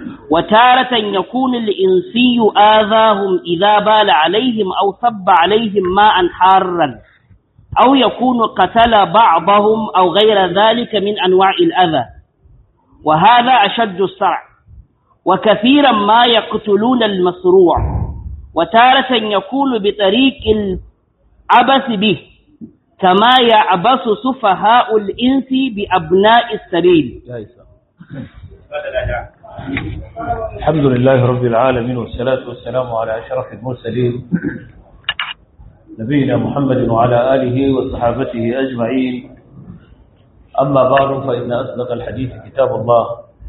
وتارة يكون الإنسي آذاهم إذا بال عليهم أو صب عليهم ماء حارا أو يكون قتل بعضهم أو غير ذلك من أنواع الأذى وهذا أشد الصرع وكثيرا ما يقتلون المسروع وتارة يكون بطريق العبث به كما يعبث سفهاء الإنس بأبناء السبيل الحمد لله رب العالمين والصلاة والسلام على أشرف المرسلين نبينا محمد وعلى آله وصحابته أجمعين أما بعد فإن أصدق الحديث كتاب الله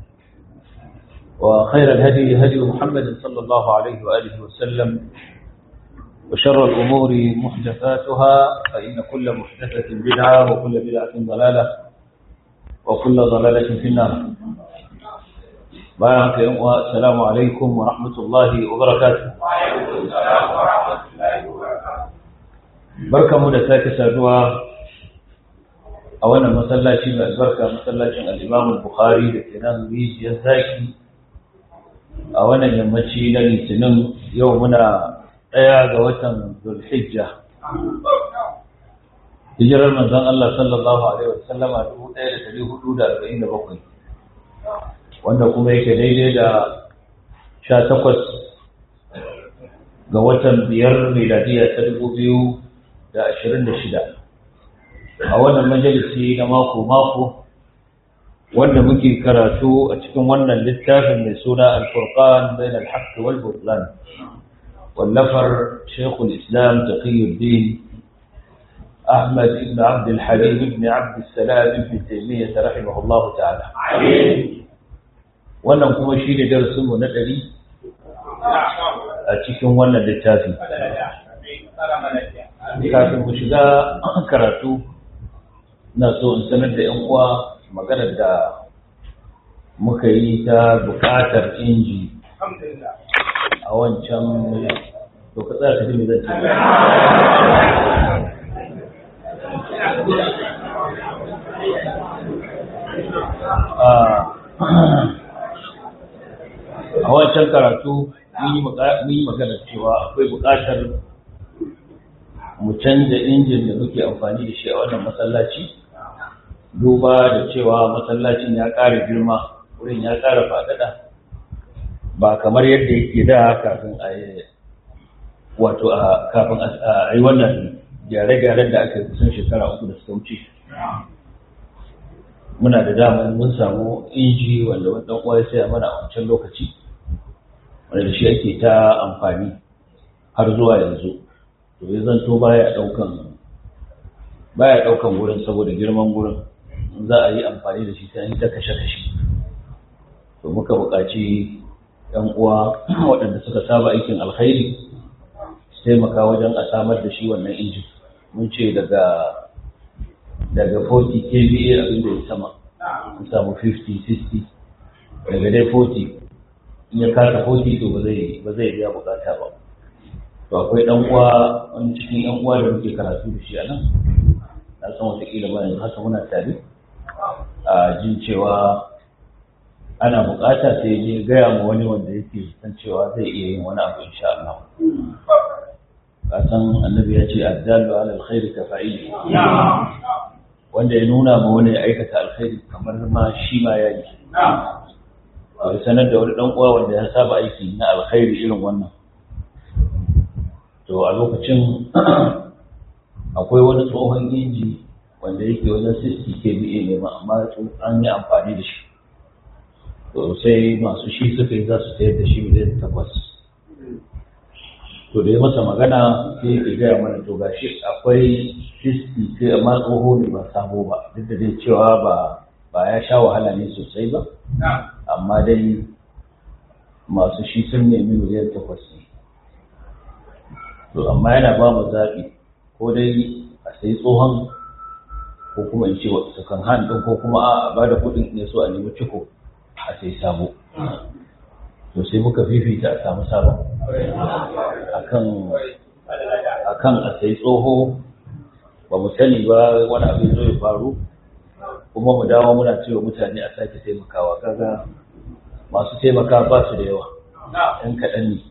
وخير الهدي هدي محمد صلى الله عليه وآله وسلم وشر الأمور محدثاتها فإن كل محدثة بدعة وكل بدعة ضلالة وكل ضلالة في النار بارك السلام عليكم ورحمة الله وبركاته بركة مدى ساكة سادوا أولا مسلاتي من البركة مسلاتي الإمام البخاري لكنان بيس يزاكي أولا يمشي لني سنن يومنا ɗaya ga watan Zulhijja. Hijirar manzon Allah sallallahu Alaihi wasallama 1447 wanda kuma yake daidai da sha takwas ga watan biyar miladiya ta dubu biyu da ashirin da shida. A wannan majalisi na mako-mako wanda muke karatu a cikin wannan littafin mai suna Al-Furqan bain al-Haqq wal Butlan. والنفر شيخ الإسلام تقي الدين أحمد بن عبد الحليم بن عبد السلام بن تيمية رحمه الله تعالى wannan kuma shi ne darasinmu na ɗari a cikin wannan littafi kafin mu shiga karatu na so in sanar da 'yan uwa maganar da muka yi ta buƙatar inji a wancan to ka tsaya ka ji me zan ce a wancan karatu mun yi magana cewa akwai buƙatar mu canza injin da muke amfani da shi a wannan masallaci duba da cewa masallacin ya ƙara girma wurin ya ƙara faɗaɗa ba kamar yadda yake da kafin a yi wato kafin a yi wannan gyare-gyaren da aka kusan shekara uku da suka wuce muna da damar mun samu inji wanda wani uwa ya saya mana a wancan lokaci wanda da shi ake ta amfani har zuwa yanzu to ya zanto baya daukan baya daukan wurin saboda girman wurin za a yi amfani da shi sai an yi ta kashe-kashe to muka buƙaci ‘yan uwa waɗanda suka saba aikin alkhairi su taimaka wajen a samar da shi wannan injin mun ce daga daga 40 kVA abin da ya sama an samu 50 60 daga dai 40 in ya kasa 40 to ba zai ba zai biya bukata ba to akwai ɗan uwa wani cikin ‘yan uwa da muke karatu da shi a nan na san watakila ba yanzu haka muna tare a jin cewa ana bukata sai je gaya ma wani wanda yake san cewa zai iya yin wani abu insha Allah ka san annabi ya ce addalu ala alkhairi ka fa'ili wanda ya nuna ma wani ya aikata alkhairi kamar ma shi ma ya yi a sanar da wani dan uwa wanda ya saba aiki na alkhairi irin wannan to a lokacin akwai wani tsohon inji wanda yake wajen 60 kVA ne ma amma an yi amfani da shi to sai masu shi suka yi za su sayar da shi miliyan takwas to da ya masa magana sai ya gaya mana to gashi akwai fiski sai amma tsoho ne ba sabo ba duk da dai cewa ba ba ya sha wahala ne sosai ba amma dai masu shi sun nemi miliyan takwas ne to amma yana ba mu zaɓi ko dai a sai tsohon ko kuma in ce su kan ɗin ko kuma a ba da kuɗin ne so a nemi ciko a sai sabo to sai muka fifita a samu sabon akan a sai tsoho ba mu sani ba wani abin zo ya faru kuma mu dawo muna cewa mutane a sake taimakawa kaga masu taimaka ba su da yawa ɗan kaɗan ne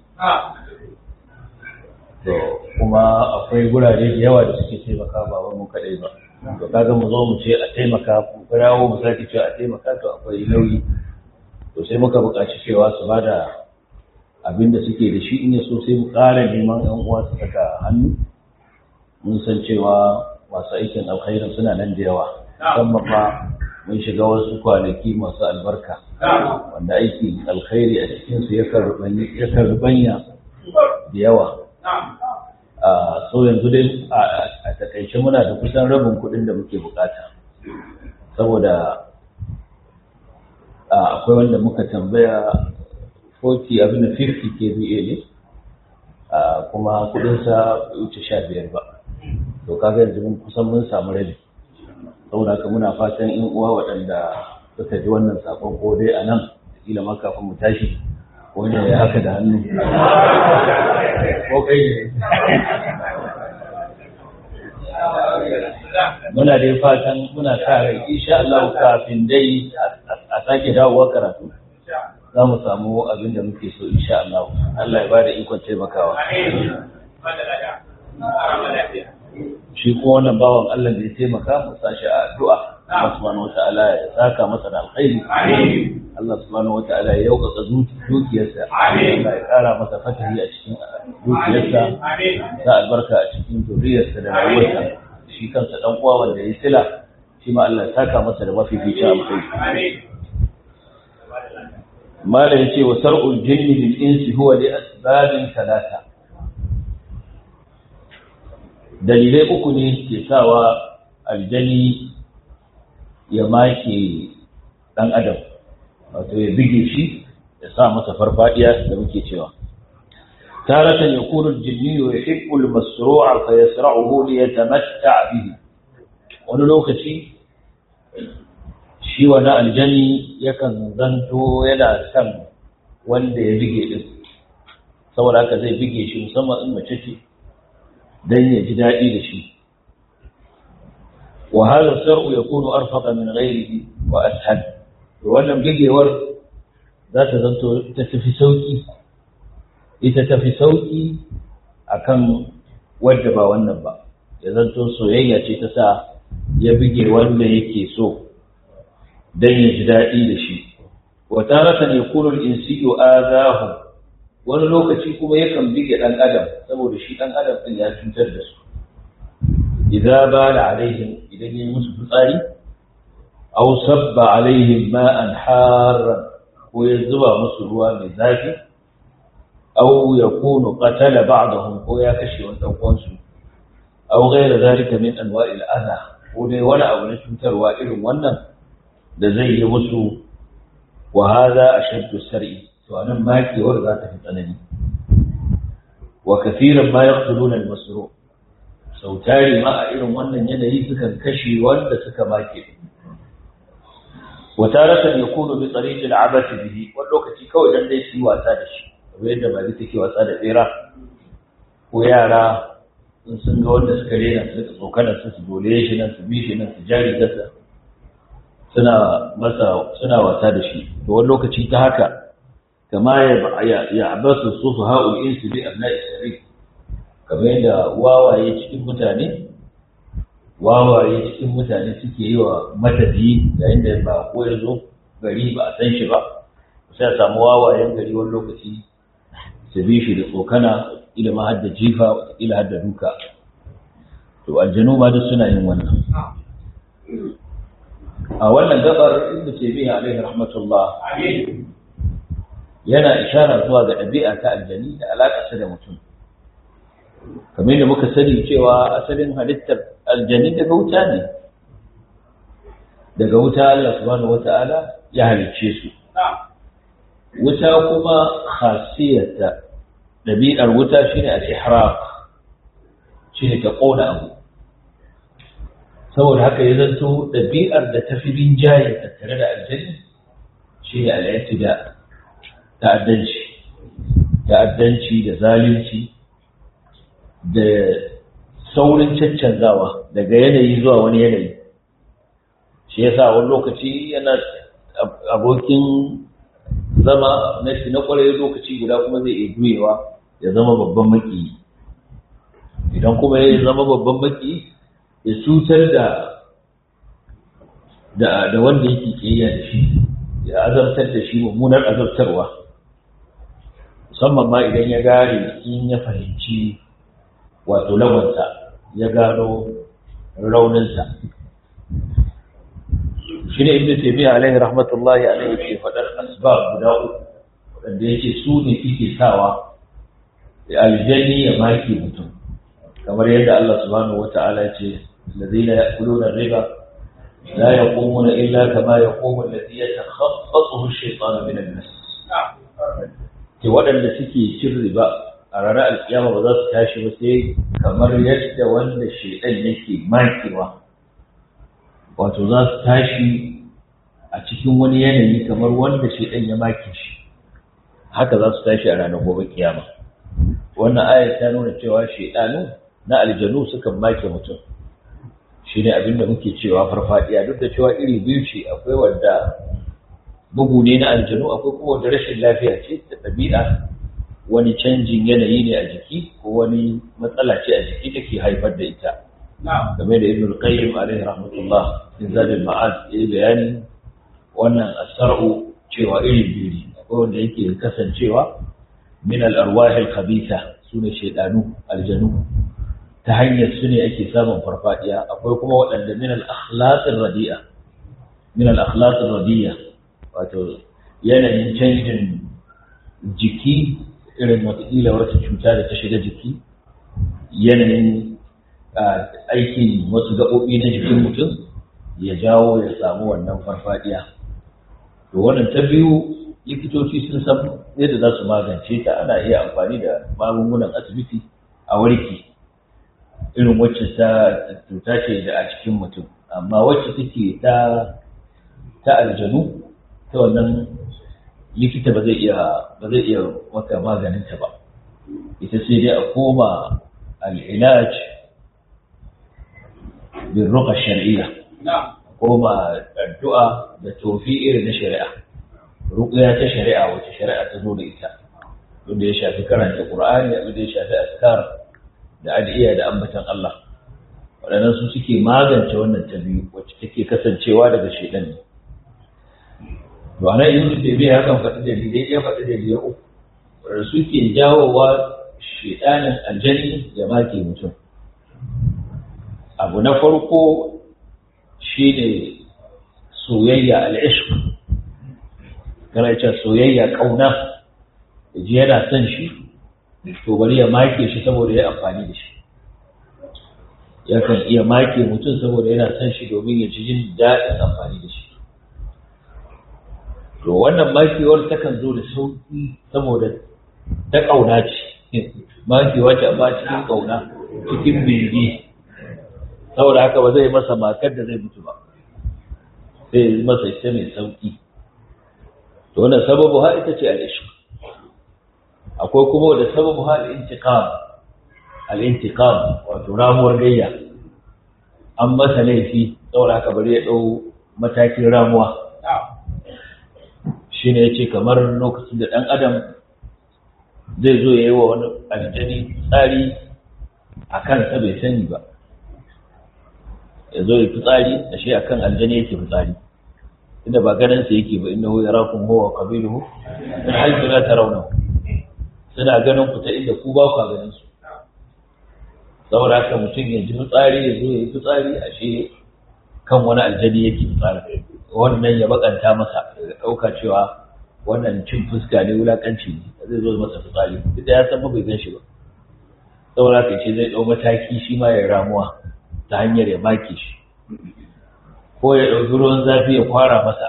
to kuma akwai gurare da yawa da suke taimaka ba wai mu kaɗai ba to kaga mu zo mu ce a taimaka ku kirawo mu sake cewa a taimaka to akwai nauyi to sai muka buƙaci cewa su ba da abin da suke da shi in ya so sai mu ƙara neman ƴan uwa su saka hannu mun san cewa masu aikin alkhairin suna nan da yawa musamman fa mun shiga wasu kwanaki masu albarka wanda aikin alkhairi a cikinsu ya rubanya da yawa so yanzu dai a takaice muna da kusan rabin kuɗin da muke bukata saboda akwai wanda muka tambaya 40 abin da 50 kVA ne kuma kudinsa wuce 15 ba to kaga yanzu mun kusan mun samu rabi saboda haka muna fatan in uwa waɗanda suka ji wannan sakon ko dai a nan kila ma kafin mu tashi wanda ya haka da hannu ko kai ne muna dai fatan muna sa rai insha Allah kafin dai a sake dawowa karatu za mu samu abin da muke so insha Allah Allah ya ba da ikon taimakawa shi kuma wannan bawan Allah da ya taimaka mu sashi a addu'a Allah subhanahu wata'ala ya saka masa da alkhairi Allah subhanahu wata'ala ya yaukaka dukiyarsa Allah ya kara masa fatahi a cikin dukiyarsa sa albarka a cikin zuriyarsa da rayuwarsa shi kansa dan uwa wanda ya sila shi ma Allah ya saka masa da mafificin alkhairi mala yace wa sar'ul jinni bil insi huwa li asbabin talata dalilai uku ne ke sawa aljani ya make ɗan adam wato ya bige shi ya sa masa farfadiya da muke cewa taratan yakunu al-jinni yuhibbu al-masru'a fa yasra'uhu li yatamatta' bihi wani lokaci shi wani aljani yakan zanto yana son wanda ya bige din saboda haka zai bige shi musamman in mace ce dan ya ji daɗi da shi wa hadha sar'u yakunu arfaqa min ghayrihi wa ashad to wannan bigewar za ta zanto ta tafi sauki ita tafi sauki akan wadda ba wannan ba ya zanto soyayya ce ta sa ya bige wanda yake so dan ya ji daɗi da shi wa taratan yakunu al-insiyu azahu wani lokaci kuma yakan bige ɗan adam saboda shi ɗan adam ɗin ya cutar da su idza bala alaihim idan yi musu fitsari aw sabba alaihim ma'an harran ko ya zuba musu ruwa mai zafi aw yakunu qatala ba'dahum ko ya kashe wani dan uwansu aw ghayra zalika min anwa'il adha ko dai wani abu na cutarwa irin wannan da zai yi musu wa hadha ashaddu sar'i to anan makewar za ta fi tsanani wa kafiran ma yaqtuluna al-masru sau tari ma a irin wannan yanayi sukan kashe wanda suka make wa taratan yakunu bi tariq al-abath bihi wani lokaci kawai dan dai su yi wasa da shi kamar yadda ba take wasa da tsira ko yara in sun ga wanda suka rena su rika tsokanar su su dole shi nan su bi shi nan su jari gasa suna masa suna wasa da shi to wani lokaci ta haka kama ya ya abasu sufu ha'ul insu bi abna'i sari kamar yadda wawaye cikin mutane wawaye cikin mutane suke yi wa matafiyi yayin da ba ko ya zo gari ba a san shi ba sai a samu wawayen gari wani lokaci su bi shi da tsokana ila ma hadda jifa ila hadda duka to aljanu ma duk suna yin wannan a wannan gabar inda ce biya alaihi rahmatullah yana ishara zuwa ga ɗabi'a ta aljani da alaƙarsa da mutum kamar da muka sani cewa asalin halittar aljani daga wuta ne daga wuta Allah subhanahu wata'ala ya halicce su wuta kuma khasiyarta ɗabi'ar wuta shine al-ihraq shine ta ƙona abu saboda haka ya zanto ɗabi'ar da ta fi rinjaye tattare da aljani shine al-i'tida ta'addanci ta'addanci da zalunci da saurin caccanzawa daga yanayi zuwa wani yanayi shi yasa wani lokaci yana abokin zama na kwarai lokaci guda kuma zai iya juyewa ya zama babban maki idan kuma ya zama babban maki ya cutar da da wanda yake kiyaya da shi ya azabtar da shi mummunar azabtarwa musamman ma idan ya gane in ya fahimci wato lawansa ya gano rauninsa shi ne ibn taymiya alaihi rahmatullahi alaihi ke faɗar asbab guda uku wanda yake su ne suke sawa aljanni ya maki mutum kamar yadda Allah subhanahu wata'ala ce الذين يأكلون الربا لا يقومون إلا كما يقوم الذي يتخبطه الشيطان من المس ke waɗanda suke cin riba a ranar alkiyama ba za su tashi ba sai kamar yadda wanda shaidan yake makewa wato za su tashi a cikin wani yanayi kamar wanda shaidan ya make shi haka za su tashi a ranar gobe kiyama wannan ayat ta nuna cewa shaidanu na aljanu sukan make mutum shi ne abinda muke cewa farfadiya duk da cewa iri biyu ce akwai wanda bugu ne na aljanu akwai kuma wanda rashin lafiya ce da ɗabi'a wani canjin yanayi ne a jiki ko wani matsala ce a jiki take haifar da ita game da ibn qayyim alaihi rahmatullah in zadil ma'ad ya bayani wannan asar'u cewa iri biyu ne akwai wanda yake kasancewa min al-arwah al-khabitha sune shaydanu aljanu ta hanyar su ne ake samun farfadiya akwai kuma waɗanda min al-akhlaq radi'a min al-akhlaq radiya wato yanayin canjin jiki irin watakila wata cuta da ta shiga jiki yanayin aikin wasu gaɓoɓi na jikin mutum ya jawo ya samu wannan farfadiya to wannan ta biyu likitoci sun san yadda za su magance ta ana iya amfani da magungunan asibiti a warke irin wacce ta cuta ce da a cikin mutum amma wacce take ta ta aljanu ta wannan likita ba zai iya ba zai iya maka maganin ta ba ita sai dai a koma al'ilaj bin ruqa shar'iyya koma addu'a da tofi irin na shari'a ruqya ta shari'a wacce shari'a ta zo da ita wanda ya shafi karanta qur'ani abin da ya shafi askar da adiya da ambatan Allah waɗannan su suke magance wannan ta biyu wacce take kasancewa daga shaidan ne to ana yin su da biya kan faɗi dalilai ya faɗi dalilai uku wanda suke jawowa shaidanin aljani ya make mutum abu na farko shine soyayya al'ishq kana cewa soyayya kauna ji yana son shi to bari ya make shi saboda ya amfani da shi yakan iya make mutum saboda yana son shi domin ya ci jin daɗin amfani da shi to wannan makewar takan zo da sauƙi saboda ta ƙauna ce makewa ce amma cikin ƙauna cikin bege saboda haka ba zai masa makar da zai mutu ba sai yi masa ita mai sauƙi to wannan sababu ha ita ce al'ishq akwai kuma da sababu ha al'intiqam al'intiqam wato ramuwar gayya an masa laifi saboda haka bari ya ɗau matakin ramuwa shi ne ya ce kamar lokacin da ɗan adam zai zo ya yi wa wani aljani tsari a kansa bai sani ba ya zo ya fi tsari a shi a kan aljani yake fi tsari inda ba ganinsa yake ba inda ya rakun hawa kabilu in haifu na ta rauna suna ganin ku ta inda ku ba ku ganin su saboda haka mutum ya ji fitsari ya zo ya yi fitsari a shi kan wani aljani yake fitsari wannan ya bakanta masa ya ɗauka cewa wannan cin fuska ne wulakanci ne zai zo masa fitsari duk da ya san bai gan shi ba saboda haka ce zai ɗau mataki shi ma ya ramuwa ta hanyar ya make shi ko ya ɗauki ruwan zafi ya kwara masa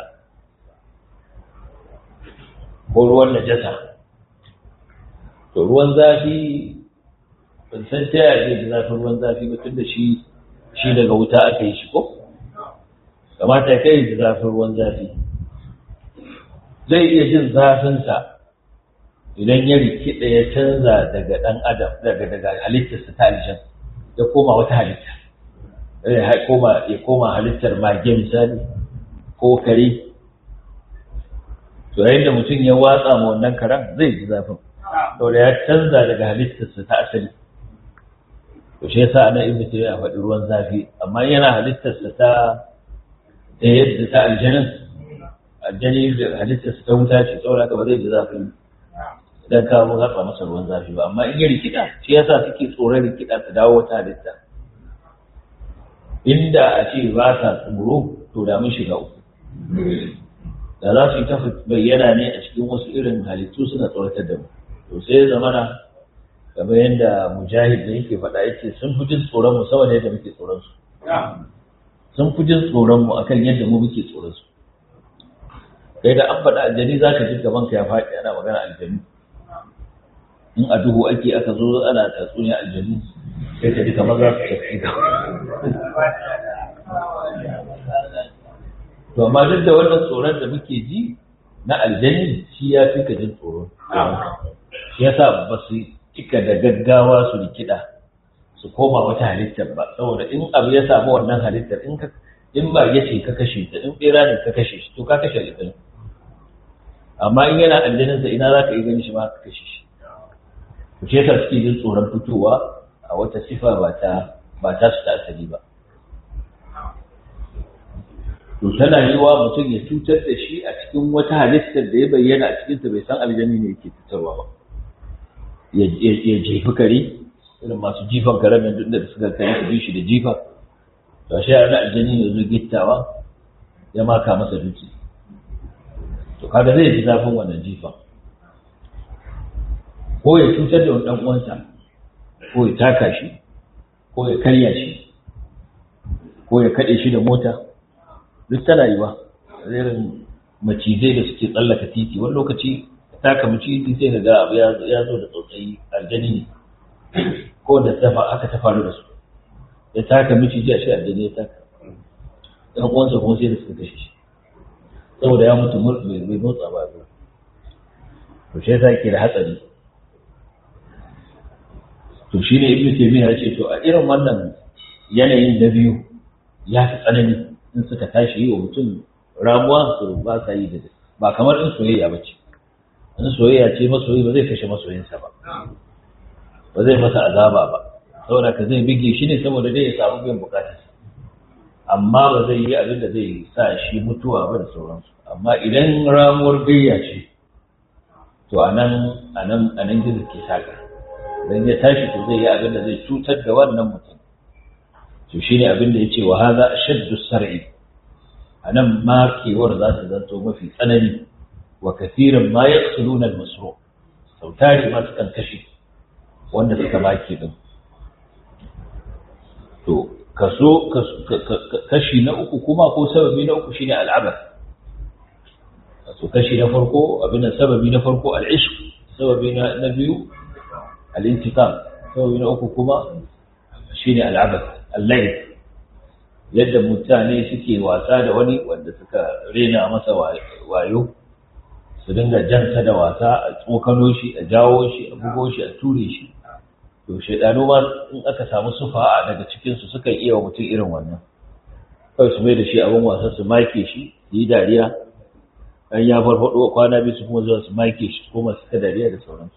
ko ruwan najasa to ruwan zafi ban san ta yaya zai ji zafin ruwan zafi ba tun da shi shi daga wuta aka yi shi ko kamata kai da zafin ruwan zafi zai iya jin zafinsa idan ya rikida ya canza daga ɗan adam daga daga halittarsa ta aljan ya koma wata halitta ya koma ya koma halittar mage misali ko kare to yayin da mutum ya watsa ma wannan karan zai ji zafin saboda ya canza daga halittarsa ta asali to shi yasa ana ibnu taymiya faɗi ruwan zafi amma yana halittarsa ta ta yadda ta aljanin aljani da halittarsa ta wuta ce saboda haka ba zai ji zafin idan ka mu zaɓa masa ruwan zafi ba amma in ya rikida shi yasa suke tsoron rikida ta dawo wata halitta inda a ce ba sa tsoro to da mun shiga uku da za su yi ta bayyana ne a cikin wasu irin halittu suna tsoratar da mu to sai ya zamana kamar yadda mujahid da yake faɗa yake sun fi jin tsoron mu sama da yadda muke tsoron su sun fi jin tsoron mu akan yadda mu muke tsoron su kai da an faɗa aljani za ka ji gaban ka ya faɗi ana magana aljani in a duhu ake aka zo ana tatsuniya aljanu sai ka ji kamar za su tafi to amma duk da wannan tsoron da muke ji na aljani shi ya fi ka jin tsoron shi yasa ba su cika da gaggawa su rikida su koma wata halittar ba saboda in abu ya samu wannan halittar in ka in ba ya ce ka kashe ta in bera ne ka kashe shi to ka kashe aljan amma in yana aljaninsa ina za ka yi gani shi ma ka kashe shi to shi yasa suke jin tsoron fitowa a wata sifa ba ta ba ta su ta asali ba to tana yi wa mutum ya cutar da shi a cikin wata halittar da ya bayyana a cikinta bai san aljani ne yake cutarwa ba ya jefi kare irin masu jifan karen nan da suka kare su bi shi da jifa to shi yana aljani ya zo gittawa ya maka masa duki to kaga zai ji zafin wannan jifan ko ya cutar da wani dan uwansa ko ya taka shi ko ya karya shi ko ya kaɗe shi da mota duk tana yi ba irin macizai da suke tsallaka titi wani lokaci taka maciji sai ka ga abu ya zo da tsautsayi aljani ne ko da aka ta faru da su ya taka maciji a shi aljani ya taka ɗan uwansa kuma sai da suka kashe shi saboda ya mutu bai motsa ba ba to shi yasa ke da hatsari to shi ne ibnu taymiya ya ce to a irin wannan yanayin na biyu ya fi tsanani in suka tashi yi wa mutum ramuwa su ba sa yi da ba kamar in soyayya ba ce in soyayya ce masoyi ba zai kashe masoyinsa ba ba zai masa azaba ba saboda ka zai bige shi ne saboda dai ya samu biyan bukatarsa amma ba zai yi abin da zai sa shi mutuwa ba da sauransu amma idan ramuwar gayya ce to a nan a nan a nan gizo ke saka idan ya tashi to zai yi abin da zai cutar da wannan mutum to shine abin da yace wa hadha ashaddu sar'i anan ma kewar za ta zanto mafi tsanani wa kathiran ma yaqtuluna al-masru sautari ma sukan kashe wanda suka baki din to kaso kashi na uku kuma ko sababi na uku shine al'abar to kashi na farko abin sababi na farko al'ishq sababi na biyu al-intiqam sababi na uku kuma shine al'abar allai yadda mutane suke wasa da wani wanda suka rena masa wayo su dinga jansa da wasa a tsokano shi a jawo shi a bugo shi a ture shi to shaidanu ma in aka samu sufa daga cikinsu suka iya wa mutum irin wannan kawai su mai da shi abin wasa su make shi su yi dariya an ya farfaɗo kwana biyu su kuma zuwa su make shi kuma su ta dariya da sauransu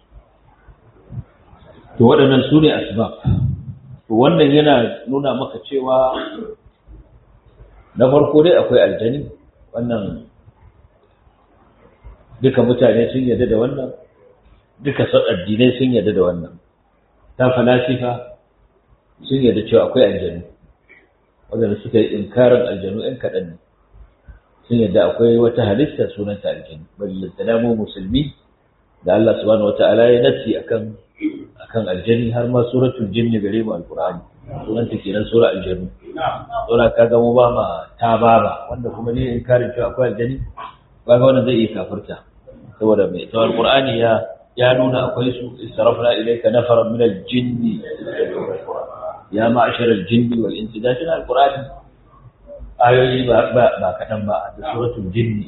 to waɗannan su ne asbab to wannan yana nuna maka cewa na farko dai akwai aljani wannan duka mutane sun yarda da wannan duka addinai sun yarda da wannan ta falasifa sun yarda cewa akwai aljanu wadanda suka yi inkarin aljanu ɗan kaɗan ne sun yarda akwai wata halitta sunanta aljanu ballantana mu musulmi da Allah subhanahu wata'ala ya nasi akan akan aljani har ma suratul jinni gare mu alqur'ani sunanta kenan sura aljanu sura kaga mu ba ma ta baba wanda kuma ne inkarin cewa akwai aljani kaga wannan zai iya kafirta saboda mai tsawon qur'ani ya ya nuna akwai su istarafna ilayka nafaran min al-jinn ya ma'ashar al-jinn wal insi da shi al-qur'ani ayoyi ba ba kadan ba da suratul jinn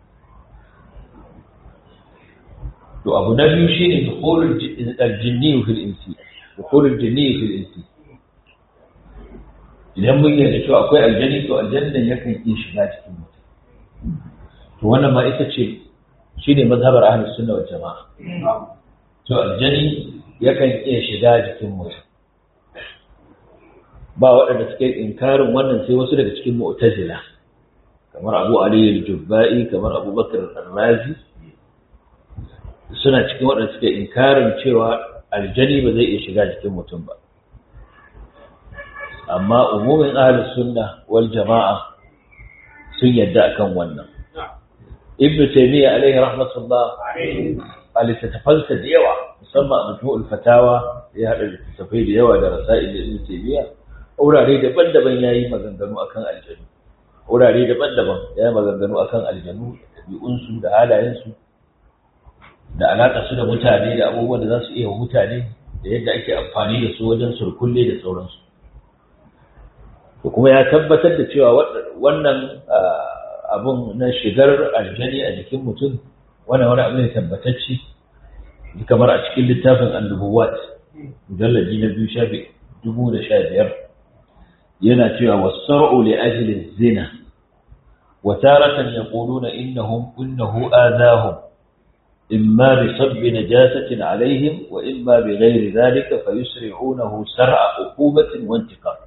to abu na biyu shine dukhulul al-jinni fi al-insi dukhulul jinni fi al-insi idan mun yarda cewa akwai aljanni to aljannan yakan iya shiga cikin mutum to wannan ma ita ce shine mazhabar ahlus sunna wal jama'a to aljani yakan iya shiga jikin mutum ba waɗanda suke inkarin wannan sai wasu daga cikin mu'tazila kamar Abu Ali al-Jubba'i kamar Abu Bakar al-Razi suna cikin waɗanda suke inkarin cewa aljani ba zai iya shiga jikin mutum ba amma umumin ahlus sunna wal jama'a sun yadda akan wannan ibnu taymiya alaihi rahmatullah a littattafansa da yawa musamman a majmu'ul fatawa ya haɗa littattafai da yawa da rasa'il da ibnu taymiya wurare daban-daban yayi maganganu akan aljanu wurare daban-daban yayi maganganu akan aljanu ɗabi'unsu da halayensu da alaƙa su da mutane da abubuwan da za su iya mutane da yadda ake amfani da su wajen surkulle da sauransu to kuma ya tabbatar da cewa wannan abun na shigar aljani a jikin mutum wani wani abu ne tabbatacce kamar a cikin littafin annubuwat mujallaji na biyu shafi dubu da sha biyar yana cewa wasar'u li ajli zina wa taratan yaquluna innahum innahu adahum إما بصب نجاسة عليهم وإما بغير ذلك فيسرعونه سرع عقوبة وانتقام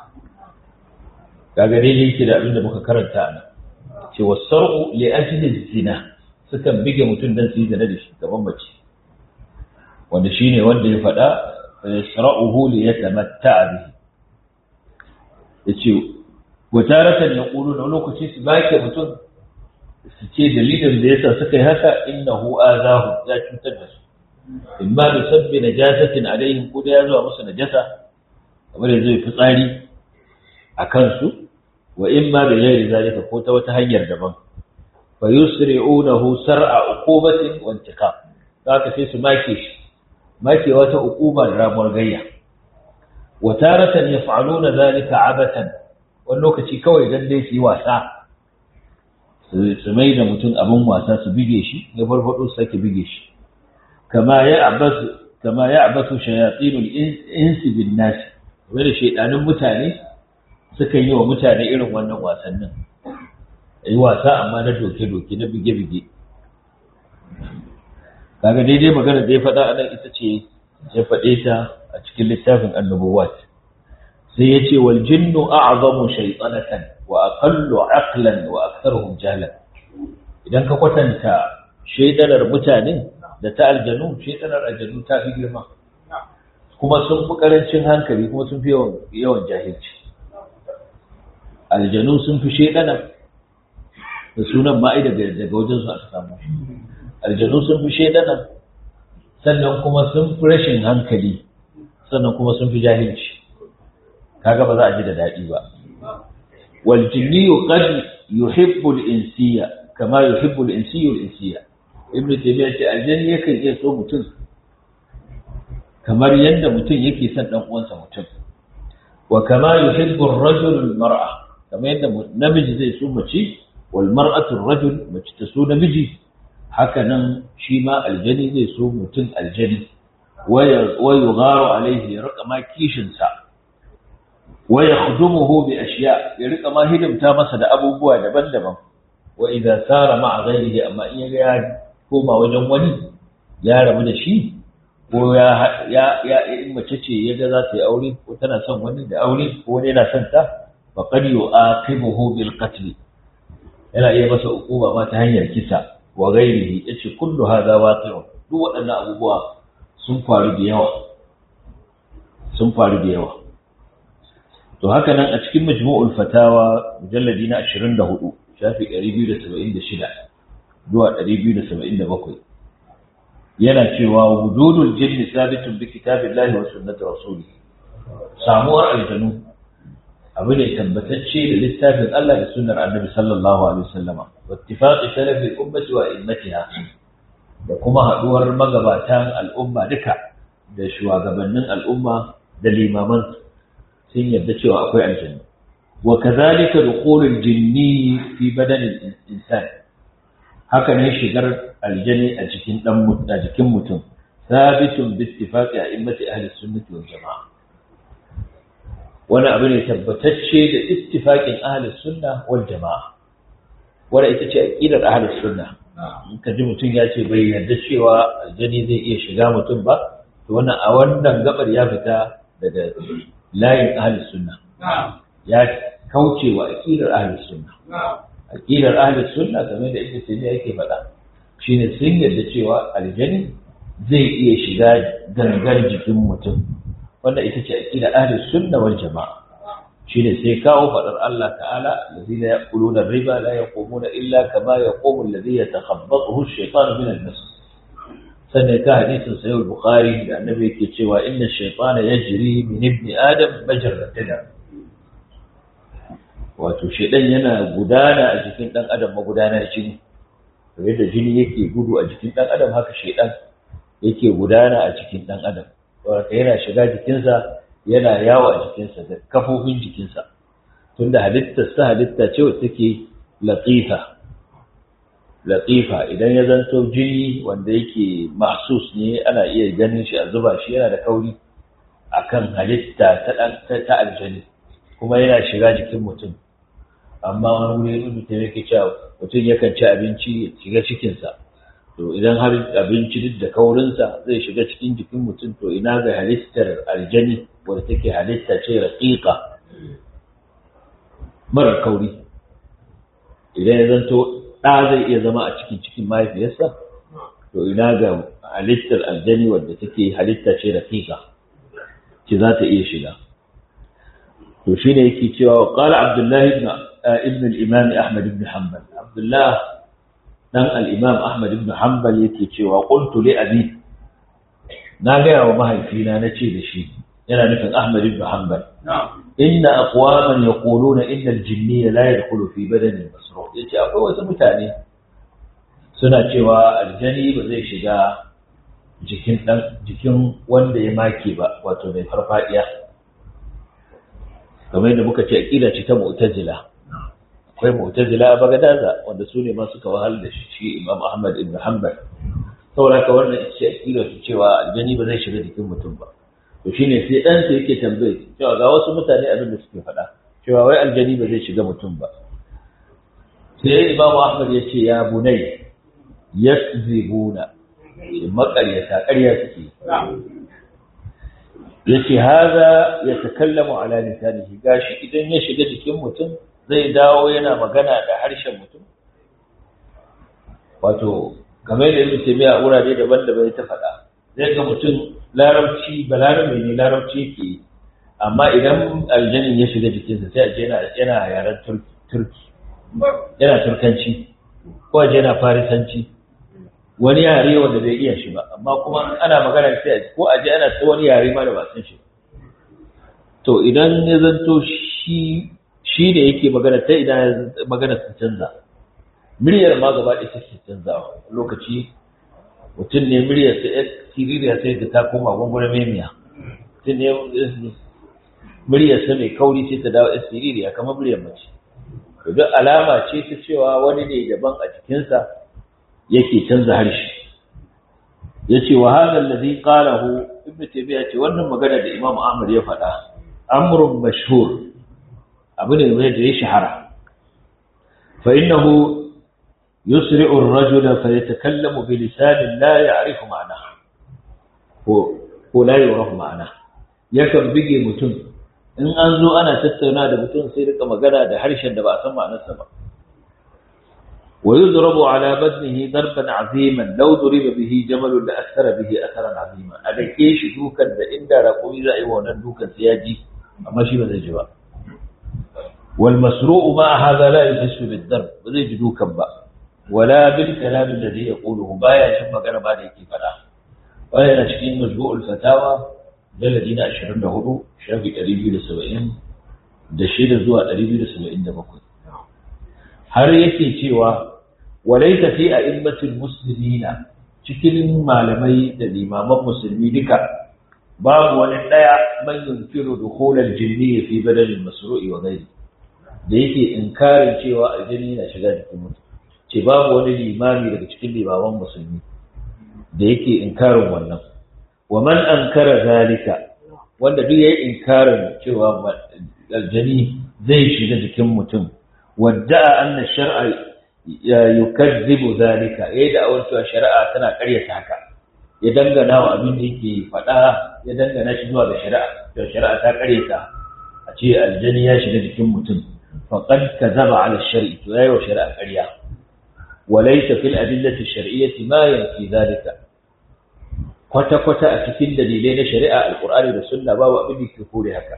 kaga daidai yake da abin da muka karanta ana ce wasar'u li ajli zina sukan bige mutum dan su yi zina da shi gaban mace wanda shine wanda ya faɗa yasra'uhu li yatamatta'a bihi yace wataratan yaqulu na lokaci su bake mutum su ce dalilin da yasa suka yi haka innahu azahu ya cutar da su imma bi sabbi najasatin alaihim ko da ya zuwa musu najasa kamar yanzu ya fitsari a kansu wa imma bi ghairi zalika ko ta wata hanyar daban fa yusri'unahu sar'a uqubatin wa intiqam zaka sai su make shi make wata uquba da ramuwar gayya wa taratan yaf'aluna zalika abatan wani lokaci kawai dan dai su yi wasa su mai da mutum abin wasa su bige shi ya farfado su sake bige shi kama ya abasu kama ya abasu shayatinul insi bin nas wanda shaydanin mutane suka yi wa mutane irin wannan wasannin yi wasa amma na doke doke na bige bige kaga daidai magana da ya faɗa anan ita ce ya faɗe ta a cikin littafin annubuwat sai ya ce wal jinnu a'zamu shaytanatan wa aqallu aqlan wa aktharuhum jahlan idan ka kwatanta shaidanar mutane da ta aljanu shaidanar aljanu ta fi girma kuma sun fi karancin hankali kuma sun fi yawan yawan jahilci aljanu sun fi shaidana da sunan ma'i daga daga wajen su aka samu aljanu sun fi shaidana sannan kuma sun fi rashin hankali sannan kuma sun fi jahilci kaga ba za a ji da daɗi ba والجني قد يحب الإنسية كما يحب الإنسي الإنسية ابن تيمية الجن يكن يسو متن كما يند متن يكي سن دان uwansa mutum وكما يحب الرجل المرأة كما يند namiji zai so mace wal mar'atu ar-rajul mace ta so namiji haka nan shi ma aljani zai so mutum aljani wa yugharu alaihi raqama kishin sa wa yakhdumuhu bi ashiya ya rika ma hidimta masa da abubuwa daban-daban wa idza sara ma'a ghayrihi amma in ya koma wajen wani ya rabu da shi ko ya ya ya in mace ce ya ga za ta yi aure ko tana son wani da aure ko wani yana son ta fa qad yu'aqibuhu bil qatl yana iya masa hukuma ma ta hanyar kisa wa ghayrihi yace kullu hadha waqi'un duk waɗannan abubuwa sun faru da yawa sun faru da yawa to haka nan a cikin majmu'ul fatawa mujalladi na 24 shafi 276 zuwa 277 yana cewa wujudul jinni sabitun bi kitabillahi wa sunnati rasulih samuwar aljanu abu ne tabbatacce da littafin Allah da sunnar annabi sallallahu alaihi wasallama wa ittifaqi salafi ummati wa immatiha da kuma haduwar magabatan al'umma duka da shugabannin al'umma da limaman sun yarda cewa akwai aljanna wa kadhalika dukhulul jinni fi badanil insan haka ne shigar aljani a cikin dan a jikin mutum sabitun bi ittifaqi a'immati ahli sunnati wal jamaa wani abu ne tabbatacce da ittifaqin ahli sunna wal jamaa wanda ita ce aqidar ahli sunna in ka ji mutum ya ce bai yarda cewa aljani zai iya shiga mutum ba to wannan a wannan gabar ya fita daga layin ahli sunna ya kauce wa aqidar ahli sunna aqidar ahli sunna kamar da ibnu taymiya yake faɗa shine sun yarda cewa aljani zai iya shiga gangar jikin mutum wanda ita ce aqidar ahli sunna wal jama'a shine sai kawo faɗar Allah ta'ala allazina yaquluna riba la yaqumuna illa kama yaqumu alladhi yatakhabbathu ash-shaytanu min al-mas sannan ka hadisin sahih al-bukhari da annabi yake cewa inna ash-shaytana yajri min ibni adam majra dam wato shedan yana gudana a jikin dan adam magudanar jini kamar yadda jini yake gudu a jikin dan adam haka shedan yake gudana a cikin dan adam wato yana shiga jikinsa yana yawo a jikinsa da kafofin jikinsa tunda halittar sa halitta ce wacce take latifa latifa idan ya zanto jini wanda yake mahsus ne ana iya ganin shi a zuba shi yana da kauri akan halitta ta ta, ta aljani kuma yana shiga jikin mutum amma wani wuri mutum yake cewa mutum yakan ci abinci ya shiga cikinsa to idan har abinci duk da kaurinsa zai shiga cikin jikin mutum to ina ga halittar aljani wadda take halitta ce raƙiƙa mara kauri idan ya zanto ɗa zai iya zama a cikin cikin mahaifiyarsa to ina ga halittar aljani wadda take halitta ce raƙiƙa ce za ta iya shiga to shine yake cewa qala abdullahi ibn ibn al-imam ahmad ibn hanbal abdullah dan al-imam ahmad ibn hanbal yake cewa qultu li abi na ga wa mahaifina nace da shi yana nufin Ahmad ibn Hanbal. Inna aqwaman yaquluna inna al-jinni la yadkhulu fi badani al-masruq. Yace akwai wasu mutane suna cewa aljani ba zai shiga jikin dan jikin wanda ya make ba wato mai farfadiya. Kamar yadda muka ce aqida ce ta Mu'tazila. Akwai Mu'tazila a Bagadaza wanda su ne ma suka wahal da shi Imam Ahmad ibn Hanbal. Saboda haka wannan ita ce aqida cewa aljani ba zai shiga jikin mutum ba. to shine sai ɗansa yake tambaye cewa ga wasu mutane abin da suke faɗa cewa wai aljani ba zai shiga mutum ba sai imamu ahmad ya ce ya bunai yakzibuna maƙaryata ƙarya suke ya ce haza ya takallamu ala lisanihi gashi idan ya shiga jikin mutum zai dawo yana magana da harshen mutum wato kamar da ibn taymiya a wurare daban-daban ta faɗa zai ga mutum larabci ba larabe ne larabci yake amma idan aljanin ya shiga jikinsa sai a je yana yaren turki yana turkanci ko a je yana farisanci wani yare wanda bai iya shi ba amma kuma ana magana sai a ko a je ana ta wani yare ma da ba san shi to idan ya zanto shi shi ne yake magana ta idan magana ta canza muryar ma gaba ɗaya take canzawa lokaci mutum ne muryar ta yan siririya sai ta ta koma gwangwara memiya mutum ne muryar sa mai kauri sai ta dawo yan siririya kamar muryar mace to duk alama ce ta cewa wani ne daban a jikinsa yake canza harshe ya ce wa hada alladhi qalahu ibn taymiya ce wannan magana da imam ahmad ya faɗa amrun mashhur abu ne da ya shahara fa innahu يسرع الرجل فيتكلم بلسان لا يعرف معناه هو هو لا يعرف معناه yakan bige mutum in an zo ana tattauna da mutum sai rika magana da harshen da ba a san ma'anarsa ba wa yudrabu ala badnihi darban aziman law duriba bihi jamalun la athara bihi atharan azima a dake shi dukan da inda raƙumi za a yi wannan dukan sai ya ji amma shi ba zai ji ba wal masru'u ma hadha la yahssu bid darb ba zai ji dukan ba ولا بالكلام الذي يقوله بايا شن magana ba da yake fada waya yana cikin majmu'ul fatawa dalili na 24 shafi 270 da shida zuwa 277 har yake cewa walaysa fi a'immatil muslimina cikin malamai da limaman musulmi duka babu wani daya man yunkiru dukhul al-jinni fi badal al-masru'i wa ghayri da yake inkarin cewa aljini na shiga jikin mutum ce babu wani limami daga cikin limaman musulmi da yake inkarin wannan wa man ankara zalika wanda duk yayi inkarin cewa aljani zai shiga jikin mutum wadda anna shar'a yukazzibu zalika yayi da awar cewa shari'a tana ƙaryata haka ya dangana wa abin da yake faɗa ya dangana shi zuwa ga shari'a to shari'a ta ƙaryata a ce aljani ya shiga jikin mutum faqad kazaba ala shar'i to yayi wa shari'a ƙarya walaysa fil adillati shar'iyyati ma yanfi zalika kwata kwata a cikin dalilai na shari'a alqur'ani da sunna babu abin da ke kore haka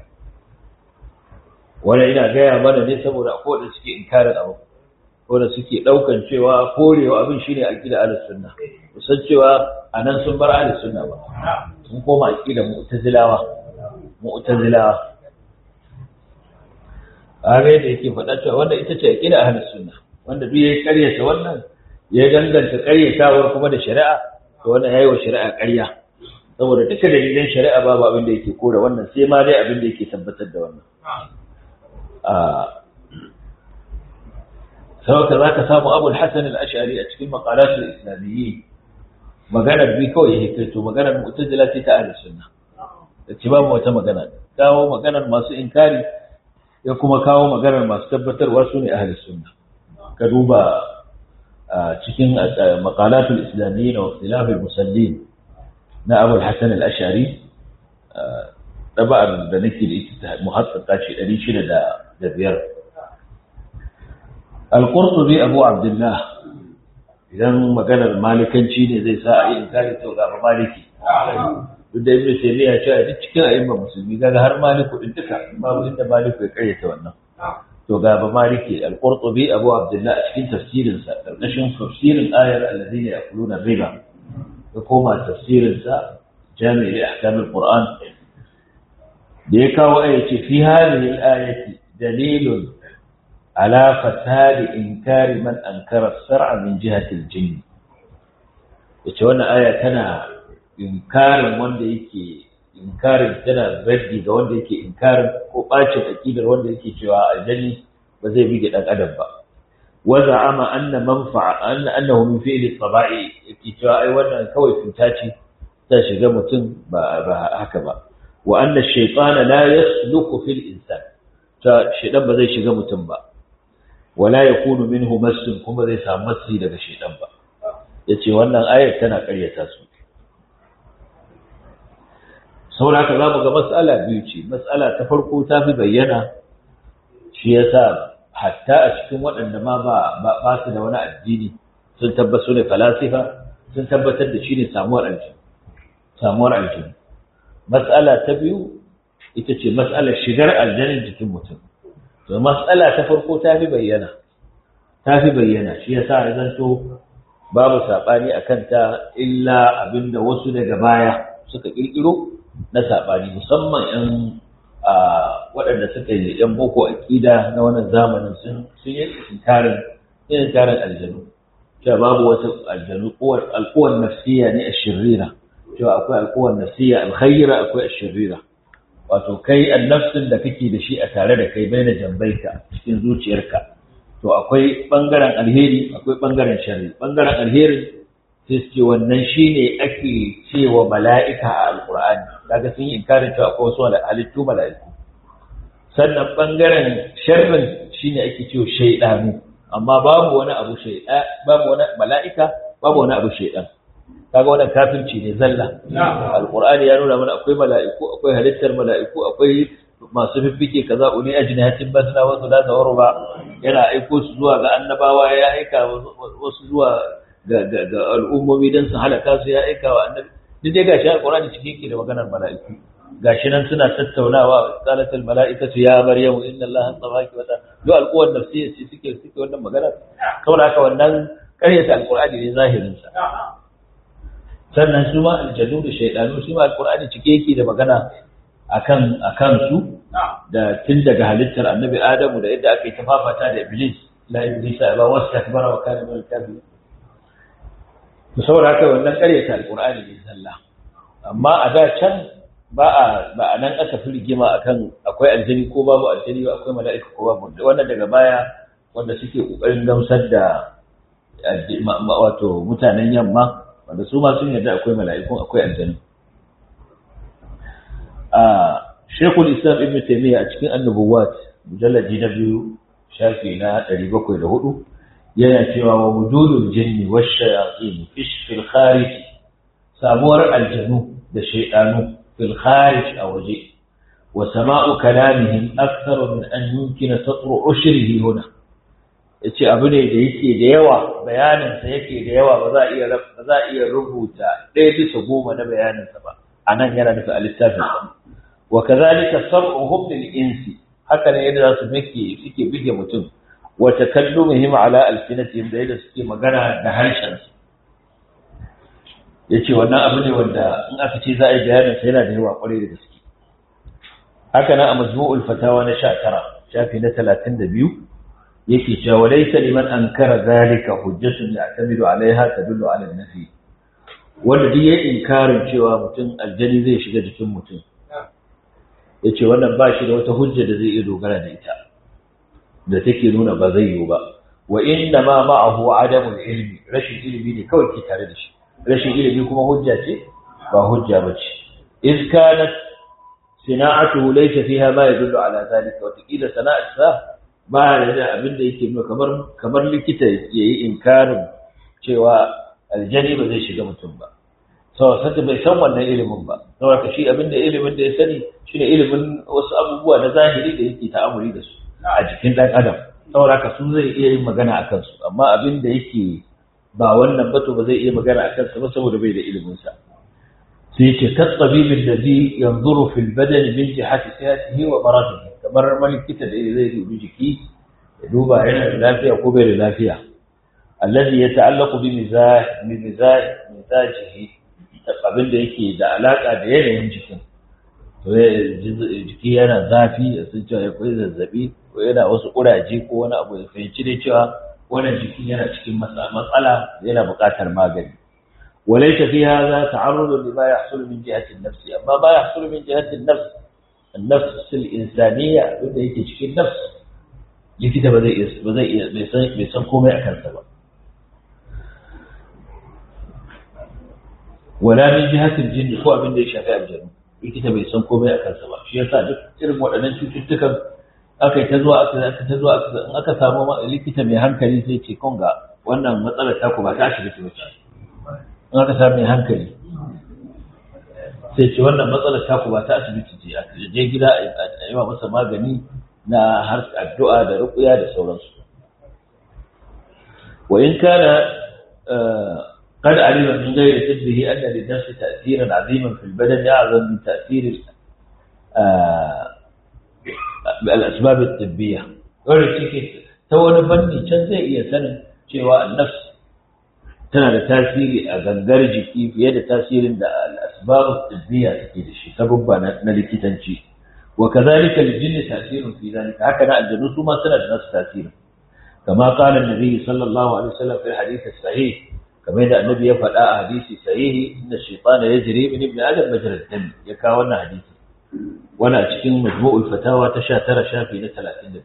wanda ina gaya mana ne saboda akwai wanda suke inkarin abu wanda suke daukan cewa korewa abin shine aqida ahlus sunna kusan cewa anan sun bar ahlus sunna ba sun koma aqida mu'tazilawa mu'tazilawa are da yake faɗa cewa wanda ita ce aqida ahlus sunna wanda duk yayi ƙaryata wannan ya danganta ƙaryatawar kuma da shari'a to wannan yayi wa shari'a ƙarya saboda duka dalilan shari'a babu abin da yake kore wannan sai ma dai abin da yake tabbatar da wannan sauka za ka samu abul hasan al-ash'ari a cikin maqalatul islamiyyi maganar bi kawai ya hikaito maganar mu'tazila ce ta ahlus sunna da ce babu wata magana kawo maganar masu inkari ya kuma kawo maganar masu tabbatarwa su ne ahlus sunna ka duba cikin maqalatul islamiyyi wa ikhtilaf al-musallin na abul hasan al-ash'ari ɗaba'ar da nake da ita muhassaka ce ɗari shida da biyar. Al-Qurtubi Abu Abdullah idan maganar malikanci ne zai sa a yi inkari to ga ba maliki. Duk da Ibn Taymiyyah ya ce duk cikin ayyukan musulmi kaga har maliku din duka babu inda maliku ya karyata wannan. To ga ba maliki Al-Qurtubi Abu Abdullah a cikin tafsirin sa karkashin tafsirin ayar alladhina yaquluna riba. Ya koma tafsirin sa Jami'i Ahkam al-Qur'an da ya kawo aya ce fi hadhihi al-ayati dalilun ala fasadi inkari man ankara sar'a min jihati al-jinn yace wannan aya tana inkarin wanda yake inkarin tana raddi ga wanda yake inkarin ko bacin aqidar wanda yake cewa aljanni ba zai bige dan adam ba wa za'ama anna manfa'a anna annahu min fi'li tabai yake cewa ai wannan kawai cuta ce ta shiga mutum ba haka ba وأن الشيطان لا يسلك في الإنسان فالشيطان بذي شيء متنبا ولا يكون منه مس كما ذي سامسي لك الشيطان با yace wannan ayar tana ƙaryata su saboda haka za mu ga mas'ala biyu ce mas'ala ta farko ta fi bayyana shi yasa hatta a cikin waɗanda ma ba ba su da wani addini sun tabbasu ne falasifa sun tabbatar da shi ne samuwar aljini samuwar aljini Matsala ta biyu ita ce matsalar shigar aljanin jikin mutum. To matsala ta farko ta fi bayyana, ta fi bayyana shi ya sa zanto babu saɓani a kanta illa abinda wasu daga baya suka ƙirƙiro na saɓani musamman ‘yan waɗanda suka yi ‘yan boko aƙida na wannan zamanin sun yi inkarin inkarin aljanu. Cewa babu wata aljanu alkuwar nafsiya ne a shirira. cewa akwai alkowar nasiya alkhaira akwai ashirira wato kai annafsin da kake da shi a tare da kai baina jambaika cikin zuciyarka to akwai bangaren alheri akwai bangaren sharri bangaren alheri sai ce wannan shine ake cewa mala'ika a alqur'ani kaga sun yi inkarin cewa akwai wasu halittu mala'iku sannan bangaren sharrin shine ake cewa shaydanu amma babu wani abu shayda babu wani mala'ika babu wani abu shaydan kaga wannan kafirci ne zalla alqur'ani ya nuna mana akwai mala'iku akwai halittar mala'iku akwai masu fiffike kaza uni ajnihatin basna wa thulatha wa ruba yana aiko su zuwa ga annabawa ya aika wasu zuwa ga ga al'ummomi dan su halaka su ya aika wa annabi duk dai gashi alqur'ani cikin yake da maganar mala'iku gashi nan suna tattaunawa qalatul mala'ikatu ya maryamu inna allaha tafaki wa ta duk alquwan nafsiyya ce suke suke wannan magana saboda haka wannan ƙaryata alqur'ani ne zahirin sa sannan su ma aljanu da shaidanu su ma alqur'ani cike yake da magana akan akan su da tun daga halittar annabi adamu da yadda aka yi tafafata da iblis la iblis ba wastakbara wa kana min al-kafirin to saboda haka wannan ƙaryata alqur'ani ne zalla amma a da can ba a ba a nan aka fi rigima akan akwai aljani ko babu aljani ba akwai mala'ika ko babu wannan daga baya wanda suke kokarin gamsar da wato mutanen yamma wanda su ma sun yarda akwai mala'ikun akwai aljanu a shekul islam ibn taimiyya a cikin annubuwat mujallaji na biyu shafi na 704 yana cewa wa wujudul jinni wash shayatin fish fil kharij sabuwar aljanu da shaydanu fil kharij a waje wa sama'u kalamihim akthar min an yumkina satru ushrihi huna yace abu ne da yake da yawa bayanin sa yake da yawa ba za a iya ba za a iya rubuta ɗaya bisa goma na bayanin sa ba anan yana nufi a littafin wa kadhalika sam'uhum lil insi haka ne yadda za su mike suke bige mutum wa takallumuhum ala alsinatihim da yadda suke magana da harshen su yace wannan abu ne wanda in aka ce za a yi bayanin sa yana da yawa kwarai da gaske haka nan a majmu'ul fatawa na 19 shafi na 32 yake cewa walaysa liman ankara zalika hujjatun ya'tamidu alaiha tadullu ala an-nafi wanda duk yayin inkarin cewa mutum aljani zai shiga jikin mutum yace wannan ba shi da wata hujja da zai iya dogara da ita da take nuna ba zai yiwu ba wa inna ma ma'ahu adamul ilmi rashin ilimi ne kawai ke tare da shi rashin ilimi kuma hujja ce ba hujja ba ce iz kanat sina'atuhu laysa fiha ma yadullu ala zalika wa taqila sana'atsa ba da abin da yake nuna kamar kamar likita yayi inkarin cewa aljani ba zai shiga mutum ba saboda sai bai san wannan ilimin ba saboda shi abin da ilimin da ya sani shine ilimin wasu abubuwa na zahiri da yake ta'amuri da su a jikin dan adam saboda ka su zai iya yin magana akan su amma abin da yake ba wannan ba to ba zai iya magana akan sa ba saboda bai da ilimin sa sai ce katsabibin da zai yanzuru fil badan min jihati sihatihi wa maradihi kamar malikita da zai dubi jiki ya duba yana da lafiya ko bai da lafiya alladhi yata'allaqu bi mizaj bi mizaj mizajihi abin da yake da alaka da yanayin jikin to jiki yana zafi sun ce ya koyi zazzabi ko yana wasu kuraje ko wani abu ya fahimci dai cewa wannan jiki yana cikin matsala yana buƙatar magani وليس في هذا تعرض لما يحصل من جهة النفس أما ما يحصل من جهة النفس النفس الإنسانية بدأ يتشكي النفس لكتا بدأ بدأ بيسنكم أكل سبب ولا من جهة الجن هو من دي شفاء الجن لكتا بيسنكم أكل سبب شيء صادق إرم وأنا cututtukan aka yi ta zuwa aka aka ta zuwa aka aka samu likita mai hankali sai ce kun ga wannan matsalar taku ba ta asibiti ba ce in aka sami hankali sai ce wannan matsalar taku ba ta asibiti ce a je gida a yi wa masa magani na har addu'a da rukuya da sauransu wa in kana قد علم من غير طبه أن للنفس تأثيرا عظيما في البدن أعظم من تأثير الأسباب الطبية wanda cike ta wani fanni can zai iya sanin cewa nafs tana da tasiri a gangar jiki fiye da tasirin da al'asbabu tibbiya take da shi sababba na likitanci wa kazalika lijinni tasirun fi zalika haka na aljanu su ma suna da nasu tasirin kama qala annabi sallallahu alaihi wasallam fi hadith sahih kamar yadda annabi ya faɗa a hadisi sahihi inna shaytana yajri min ibn adam majra dam ya kawo wannan hadisi wannan a cikin majmu'ul fatawa ta 19 shafi na 32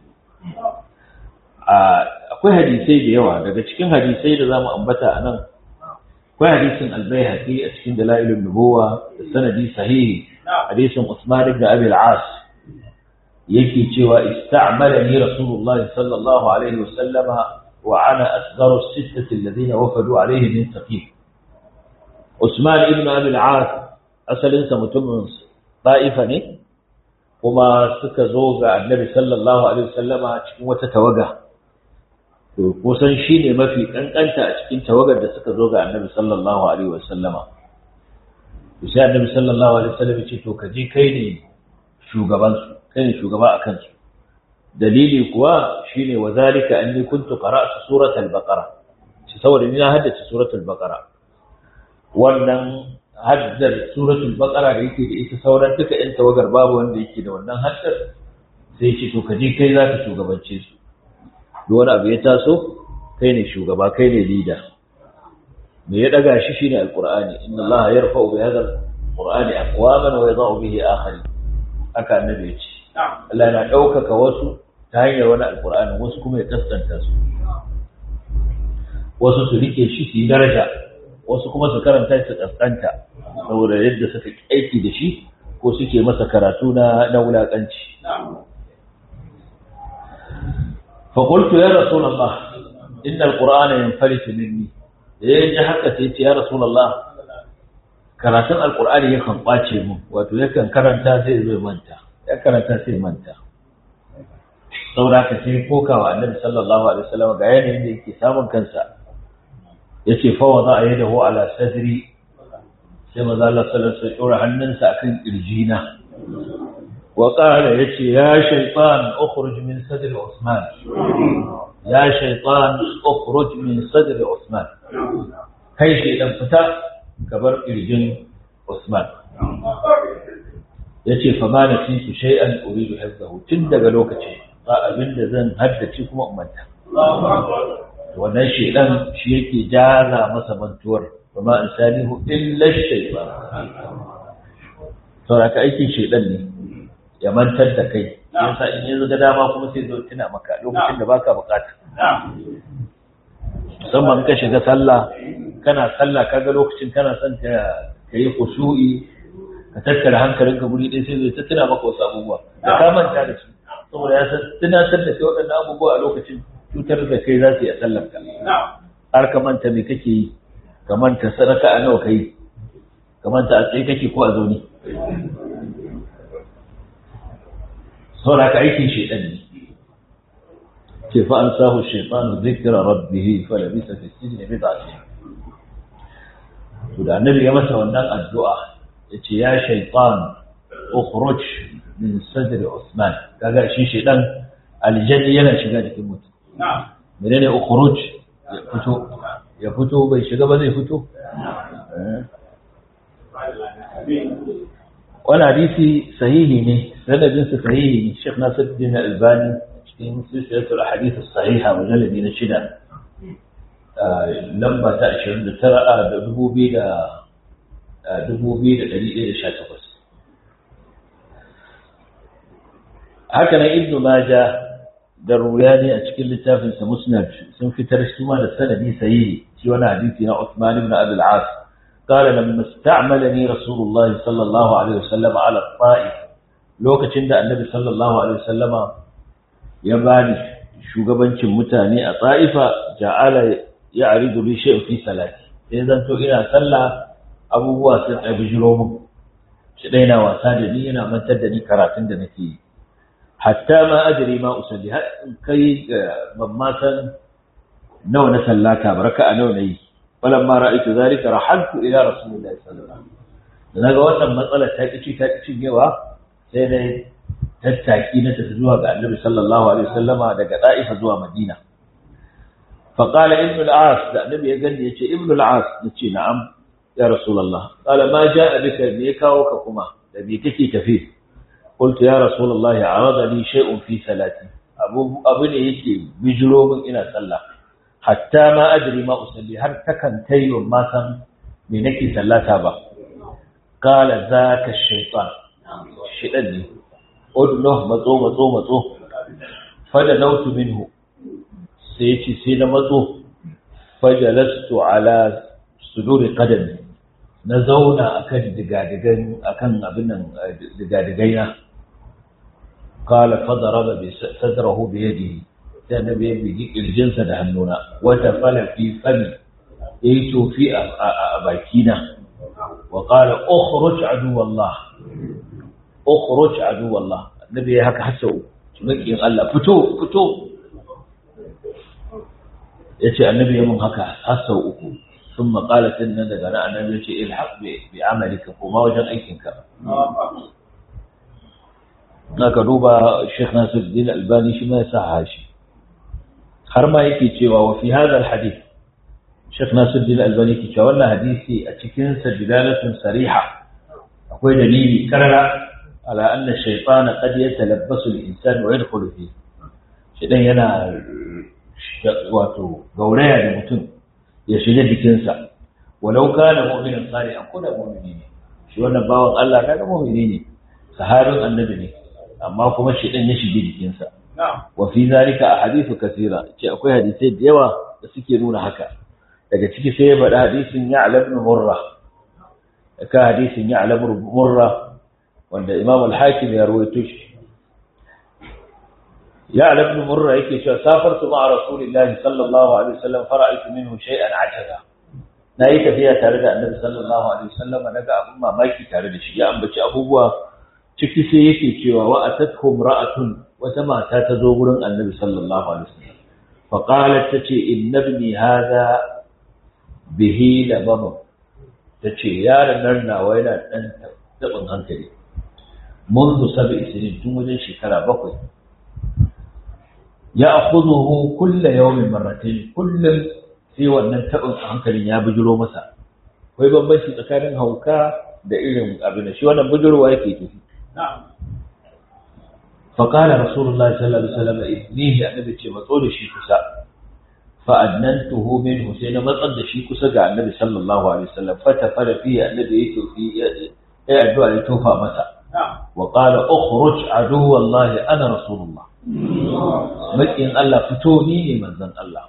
akwai hadisai da yawa daga cikin hadisai da zamu ambata a nan akwai hadisin albayhaqi a cikin dalailun nubuwa da sanadi sahihi hadisin Usman ibn Abi al-As yake cewa ista'malani Rasulullah sallallahu alaihi wasallam wa ana asgharu as-sittati alladhina wafadu alaihi min Saqif Usman ibn Abi al-As asalin sa mutumin Ta'ifa ne kuma suka zo ga Annabi sallallahu alaihi wasallama cikin wata tawaga to kusan shi ne mafi kankanta a cikin tawagar da suka zo ga annabi sallallahu alaihi wasallama to sai annabi sallallahu alaihi wasallam ya ce to ka je kai ne shugaban su kai ne shugaba akan su dalili kuwa shine wa zalika anni kuntu qara'tu surat al-baqara shi saboda ni na haddace surat al-baqara wannan haddar surat al-baqara da yake da ita sauran duka ɗan tawagar babu wanda yake da wannan haddar sai ce to ka je kai za ka shugabance su duk wani abu ya taso kai ne shugaba kai ne leader me ya daga shi shine alqur'ani inna allaha yarfa'u bi hadha alqur'ani aqwaman wa yadh'u bihi akharin haka annabi ya ce Allah yana ɗaukaka wasu ta hanyar wani alqur'ani wasu kuma ya kaskanta su wasu su rike shi su yi daraja wasu kuma su karanta su kaskanta saboda yadda suka aiki da shi ko suke masa karatu na na wulakanci فقلت يا رسول الله inna alqur'ana yanfalitu minni da ya ji haka sai ce ya rasulullah karatun alqur'ani yakan kwace mu wato yakan karanta sai zai manta ya karanta sai manta saboda ka sai kokawa annabi sallallahu alaihi wasallam ga yanayin da yake samun kansa yace fa wada yadahu ala sadri sai maza Allah sallallahu alaihi wasallam hannunsa akan kirjina wa qala yace ya shaytan ukhruj min sadri usman ya shaytan ukhruj min sadri usman kai shaydan fita ka bar kirjin usman yace fa ma nasitu shay'an uridu hifzahu tun daga lokaci ba abinda zan haddace kuma ummata wannan shaydan shi yake jaza masa mantuwar وما أنسانه إلا الشيطان saboda ka aikin shaidan ne ya mantar da kai yasa in yanzu ga dama kuma sai zo tuna maka lokacin da baka bukata musamman ka shiga sallah kana sallah kaga lokacin kana son ka yi khushu'i ka tattara hankalinka guri ɗaya sai zo ta tuna maka wasu abubuwa da ka manta da su saboda ya san tunatar da kai waɗannan abubuwa a lokacin cutar da kai za su yi a sallar ka har ka manta me kake yi ka manta sadaka a nawa kai ka manta a tsaye kake ko a zaune saboda ka aikin shaidan ne ce fa an sahu shaitanu zikra rabbih fa labisa fi sijni bid'ati to da annabi ya masa wannan addu'a yace ya shaitan ukhruj min sadri usman kaga shi shaidan aljanni yana shiga jikin mutum menene ukhruj ya fito ya fito bai shiga ba zai fito wani hadisi sahihi ne sanadinsa sahihi ne Sheikh Nasiruddin Albani cikin silsilatul ahadith sahiha mujalladi na shida lamba ta 29 da 2000 da 2118 haka nan Ibn Majah da Ruyani a cikin littafinsa Musnad sun fitar shi ma da sanadi sahihi shi wani hadisi na Uthman ibn Abi al-As قال لما استعملني رسول الله صلى الله عليه وسلم على الطائف lokacin da annabi sallallahu alaihi wasallama ya bani shugabancin mutane a ta'ifa ja'ala ya'ridu li shay'in fi salati sai zan to ina sallah abubuwa sun tsabi jiro mun shi dai na wasa da ni yana mantar da ni karatun da nake yi hatta ma adri ma usalli har in kai ban ma san nawa na sallata baraka a nawa nayi falamma ra'aytu zalika rahaltu ila rasulillahi sallallahu alaihi wasallam da naga wannan matsala ta kici ta kici yawa sai dai tattaki na tafi zuwa ga annabi sallallahu alaihi wasallama daga da'ifa zuwa madina fa qala ibn al-as da annabi ya gani yace ibn al-as nace na'am ya rasulullah qala ma ja'a bika me kawo ka kuma da me kake tafi qultu ya rasulullah arada li shay'un fi salati abu abu ne yake bijiro min ina sallah hatta ma adri ma usalli har takan tayo ma san me nake sallata ba qala zaka shaytan shidan ne udno matso matso matso fada nautu minhu sai ce sai na matso fajalastu ala suduri qadami na zauna akan digadigan akan abin nan digadigai na qala fadaraba bi sadrahu bi yadihi sai annabi ya bigi kirjinsa da hannuna wata fala fi fami yayi tofi a bakina wa qala ukhruj adu wallah ukhruj adu wallah annabi ya haka hasau makiyin Allah fito fito yace annabi ya mun haka hasau uku thumma qala sannan daga nan annabi yace ilhaq bi bi amalika kuma wajen aikinka naka duba Sheikh Nasiruddin Albani shi ma ya sa shi har ma yake cewa wa fi hadha alhadith Sheikh Nasiruddin Albani yake cewa wannan hadisi a cikin sa dilalatun sariha akwai dalili karara ala anna shaytana qad yatalabbasu al-insan wa yadkhulu fi shidan yana wato gauraya da mutum ya shiga jikinsa walau kana mu'minan salihan ko da mu'mini ne shi wannan bawan Allah kaga mu'mini ne sahabin annabi ne amma kuma shidan ya shige jikinsa wa fi zalika ahadithu kathira ce akwai hadisai da yawa da suke nuna haka daga ciki sai ya faɗa hadisin ya'lam ibn murra ka hadisin ya'lam ibn murra wanda Imam al-Hakim ya rawaito shi ya ibn murra yake cewa safartu ma'a rasulillahi sallallahu alaihi wasallam fara'aytu minhu shay'an ajaza na yi tafiya tare da annabi sallallahu alaihi wasallam naga abun mamaki tare da shi ya ambaci abubuwa ciki sai yake cewa wa atathu ra'atun wata mata ta zo gurin annabi sallallahu alaihi wasallam fa qalat tace inna ibni hadha bihi labama tace yaron nan nawa yana dan tabin hankali منذ سبع سنين tun wajen shekara bakwai ya akhudhuhu kull yawmin marratayn kullum sai wannan tabin hankalin ya bujiro masa akwai bambanci tsakanin hauka da irin abin da shi wannan bujirowa yake tafi فقال رسول الله صلى الله عليه وسلم إذنيه النبي ce matso da shi kusa فأدننته منه سينا مطد شي كسا ga النبي صلى الله عليه وسلم فتفل فيه النبي يتوفي يا الدعاء يتوفى مسا وقال اخرج عدو الله أنا رسول الله مكين الله فتوني من ذن الله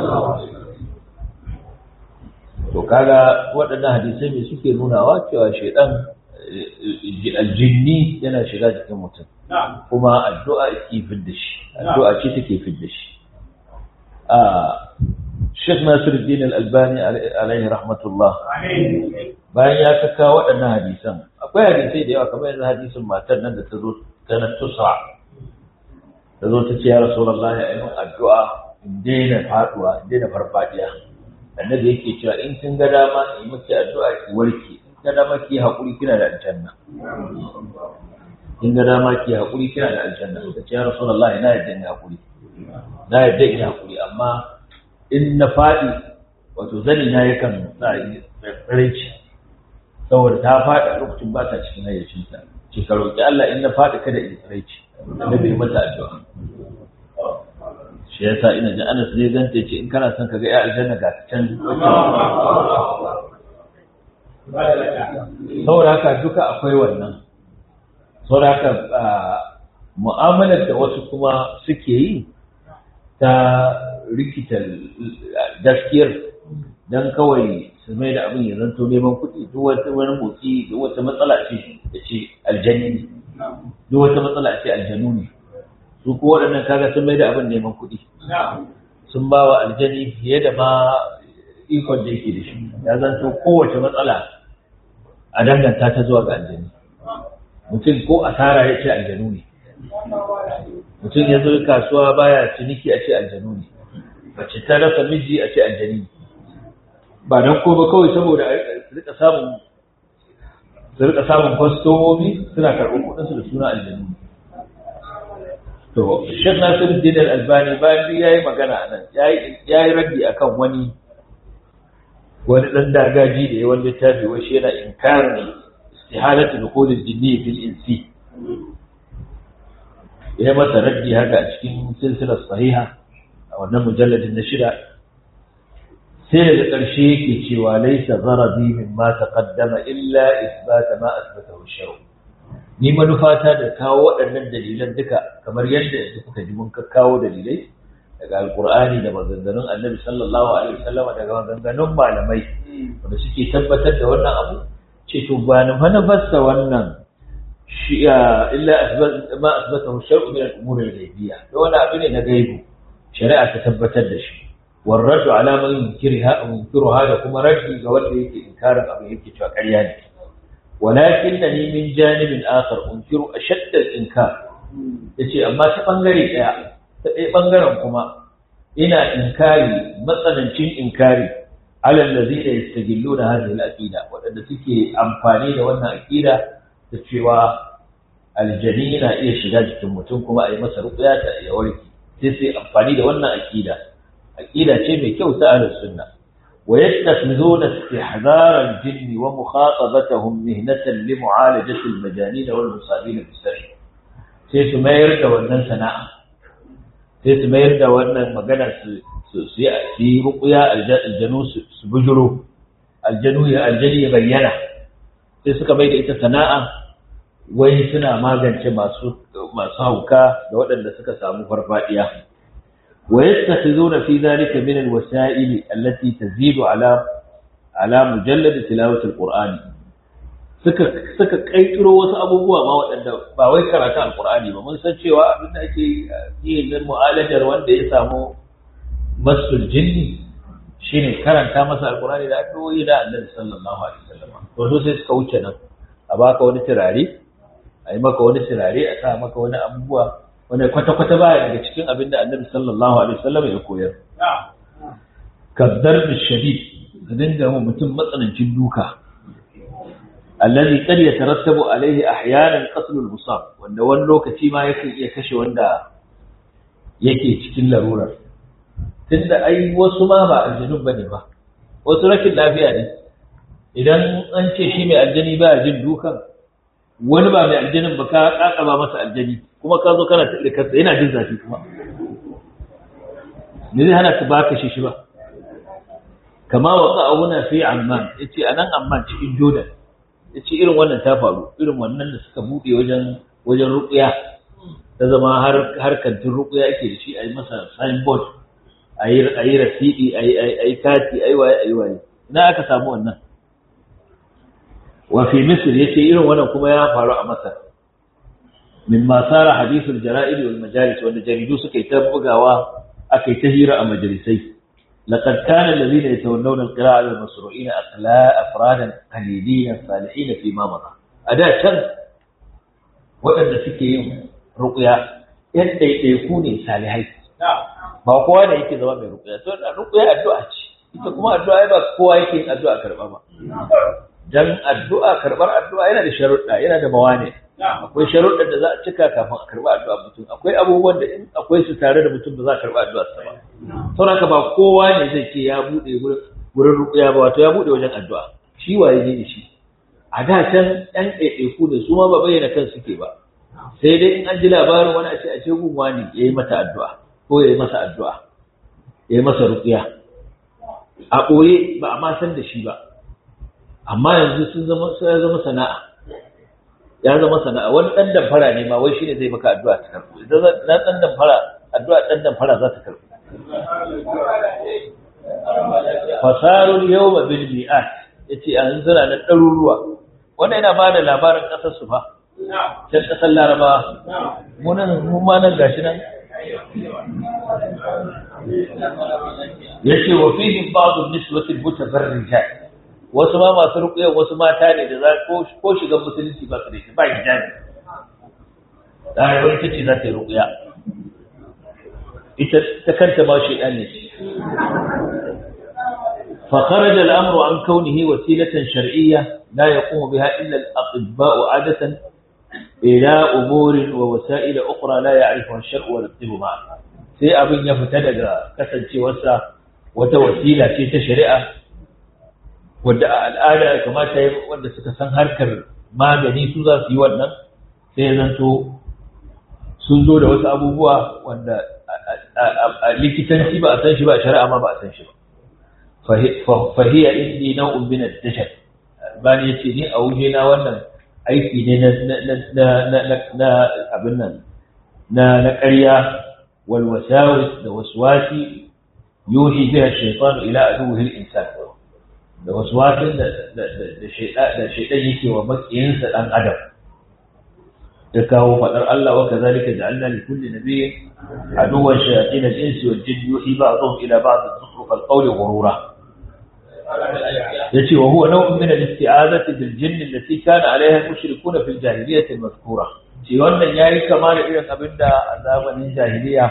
to kaga waɗannan hadisai mai suke nunawa cewa shaidan aljinni yana shiga jikin mutum kuma addu'a ke fidda shi addu'a ce take fidda shi a Sheikh Nasiruddin Al-Albani alaihi rahmatullah bayan ya kaka waɗannan hadisan akwai hadisai da yawa kamar yanzu hadisin matar nan da ta zo ta na tusa ta zo ta ce ya Rasulullah ya yi addu'a in daina faduwa in daina farfadiya annabi yake cewa in kin ga dama in miki addu'a ki warke in ga dama ki haƙuri kina da aljanna in ga dama ki haƙuri kina da aljanna ta ce ya rasulullahi na yadda ni haƙuri na yadda ina haƙuri amma in na faɗi wato zani na yakan sa yi tsaraici saboda ta faɗi a lokacin ba ta cikin hayyacinta ce ka roƙi Allah in na faɗi kada in tsaraici annabi ya mata addu'a shi yasa ina ji Anas zai zanta ce in kana son ka ga ya aljanna ga ta can saboda haka duka akwai wannan saboda haka mu'amalar da wasu kuma suke yi ta rikita gaskiyar don kawai su mai da abin ya zanto neman kuɗi duk wata wani motsi duk wata matsala ce da ce aljani ne duk wata matsala ce aljanu ne su ko waɗannan kaga sun mai da abin neman kuɗi sun ba wa aljani fiye da ma ikon da yake da shi ya zanto kowace matsala a danganta ta zuwa ga aljani mutum ko asara ya ce aljanu ne mutum ya zo kasuwa baya ciniki a ce aljanu ne mace ta rasa miji a ce aljani ne ba don ko ba kawai saboda su rika samun su rika samun kwastomomi suna karɓar kuɗinsu da suna aljanu ne to Sheikh Nasiruddin Al-Albani bayan duk yayi magana anan yayi yayi raddi akan wani wani dan dagaji da ya wanda littafi wai shi yana inkarin istihalatu dukhul al-jinni fil insi ya masa raddi haka a cikin silsilar sahiha a wannan mujalladin na shida sai daga ƙarshe yake cewa laisa gharadi mimma taqaddama illa isbata ma asbatahu ash-shar' ni manufata da kawo waɗannan dalilan duka kamar yadda yanzu kuka ji mun kawo dalilai daga alkur'ani da maganganun annabi sallallahu alaihi wasallam daga maganganun malamai wanda suke tabbatar da wannan abu ce to ba na manufarsa wannan shi illa ma asbatahu shar'u min al-umur al-ghaybiyya to wani abu ne na gaibu shari'a ta tabbatar da shi warraddu ala man yunkirha munkiruha da kuma raddi ga wanda yake inkarin abu yake cewa ƙarya ne ولكنني من جانب آخر أنكر أشد الإنكار yace amma ta bangare daya ta ɗaya bangaren kuma ina inkari matsanancin inkari alal ladina yastagilluna hadhihi al-aqida wadanda suke amfani da wannan aqida da cewa aljani na iya shiga jikin mutum kuma a yi masa ruqya ta ya warke sai sai amfani da wannan aqida aqida ce mai kyau ta ahlus sunna ويتخذون استحذار الجن ومخاطبتهم مهنة لمعالجة المجانين والمصابين بالسحر sai su mayar da wannan sana'a sai su mayar da wannan magana su yi rukuya aljanu su bujuro aljanu ya aljani ya bayyana sai suka mai da ita sana'a wai suna magance masu hauka da waɗanda suka samu farfadiya ويتخذون في ذلك من الوسائل التي تزيد على على مجلد تلاوة القرآن suka suka kaitiro wasu abubuwa ma waɗanda ba wai karatu alqur'ani ba mun san cewa abin da ake yi na mu'alajar wanda ya samu masul jinni shine karanta masa alqur'ani da addu'o'i da annabi sallallahu alaihi wasallam to so sai suka wuce nan a baka wani turare a yi maka wani turare a sa maka wani abubuwa wanda kwata-kwata baya daga cikin abin da annabi sallallahu alaihi wasallam ya koyar kaddar da shadid da dinga mu mutum matsanancin duka allazi kad yatarattabu alaihi ahyanan qatl al-musab wanda wani lokaci ma yakan iya kashe wanda yake cikin larurar tunda ai wasu ma ba aljanun bane ba wasu rashin lafiya ne idan an ce shi mai aljani ba jin dukan wani ba mai aljanin ba ka kakaba masa aljani kuma ka zo kana tsire kansa yana jin zafi kuma me zai hana ka baka shi shi ba kama wa qa'una fi amman yace anan amman cikin jordan yace irin wannan ta faru irin wannan da suka bude wajen wajen ruqya ta zama har har kantin ruqya yake da shi ayi masa signboard ayi ayi rasidi ayi ayi kati ayi waye ayi waye ina aka samu wannan wa fi misr yace irin wannan kuma ya faru a masar mimma sara hadithul jara'id wal majalis wanda jaridu suka yi ta bugawa aka yi ta hira a majalisai laqad kana alladhina yatawallawna al-qira'a al-masru'ina aqla afradan qalilin salihin fi ma mada ada can waɗanda suke yin ruqya yan ɗaiɗaiku ne salihai ba kowa da yake zama mai ruqya to ruqya addu'a ce ita kuma addu'a ba kowa yake yin addu'a karɓa ba dan addu'a karɓar addu'a yana da sharuɗa yana da mawani akwai sharuɗan da za a cika kafin a karɓi addu'a mutum akwai abubuwan da in akwai su tare da mutum ba za a karɓi addu'a sa ba saboda ba kowa ne zai ce ya buɗe wurin ruƙuya ba wato ya buɗe wajen addu'a shi waye ne da shi a da can ɗan ɗaiɗaiku ne su ma ba bayyana kan suke ba sai dai in an ji labarin wani a ce a ce gunwa ne ya yi mata addu'a ko ya yi masa addu'a ya yi masa ruƙuya a ɓoye ba a ma san da shi ba amma yanzu sun zama ya zama sana'a ya zama sana'a wani dan damfara ne ma wai shine zai maka addu'a ta karbu idan na dan damfara addu'a dan damfara za ta karbu fasarul yawma bil mi'at yace an zira na ɗaruruwa wannan yana bada labarin ƙasar su fa can ƙasar laraba mu nan mu ma nan gashi nan yace wa fihi ba'd an-niswati al-mutabarrijat wasu ma masu rukuya wasu mata ne da za ko shiga musulunci ba su da shi ba hijabi da rayuwar ita ce za ta yi rukuya ita ta kanta ma shi ne فخرج الأمر عن كونه وسيلة شرعية لا يقوم بها إلا الأطباء عادة إلى أمور ووسائل أخرى لا يعرفها الشرع ولا الطب معها sai abin ya fita daga kasancewarsa wata wasila ce ta shari'a wadda a al'ada ya kamata ya wanda suka san harkar magani su za su yi wannan sai ya zanto sun zo da wasu abubuwa wanda a likitanci ba a san shi ba a shari'a ma ba a san shi ba fahiya indi nau'un min ad-dajjal bani yace ni a wuje na wannan aiki ne na na na abin nan na na ƙarya wal wasawis da waswasi yuhi biha shaytan ila aduwwihi al-insan da waswasin da da shaidan yake wa makiyinsa dan adam ya kawo fadar Allah wa kazalika ja'alna li kulli nabiyyin aduwwan shayatin al-insi wal jinni yuhi ba'dhum ila ba'd zukhruf al-qawli ghurura yace wa huwa naw'un min al-isti'azati bil jinn allati kana 'alayha al-mushrikuna fil jahiliyyah al-mazkura shi wannan yayi kama da irin abinda a zamanin jahiliya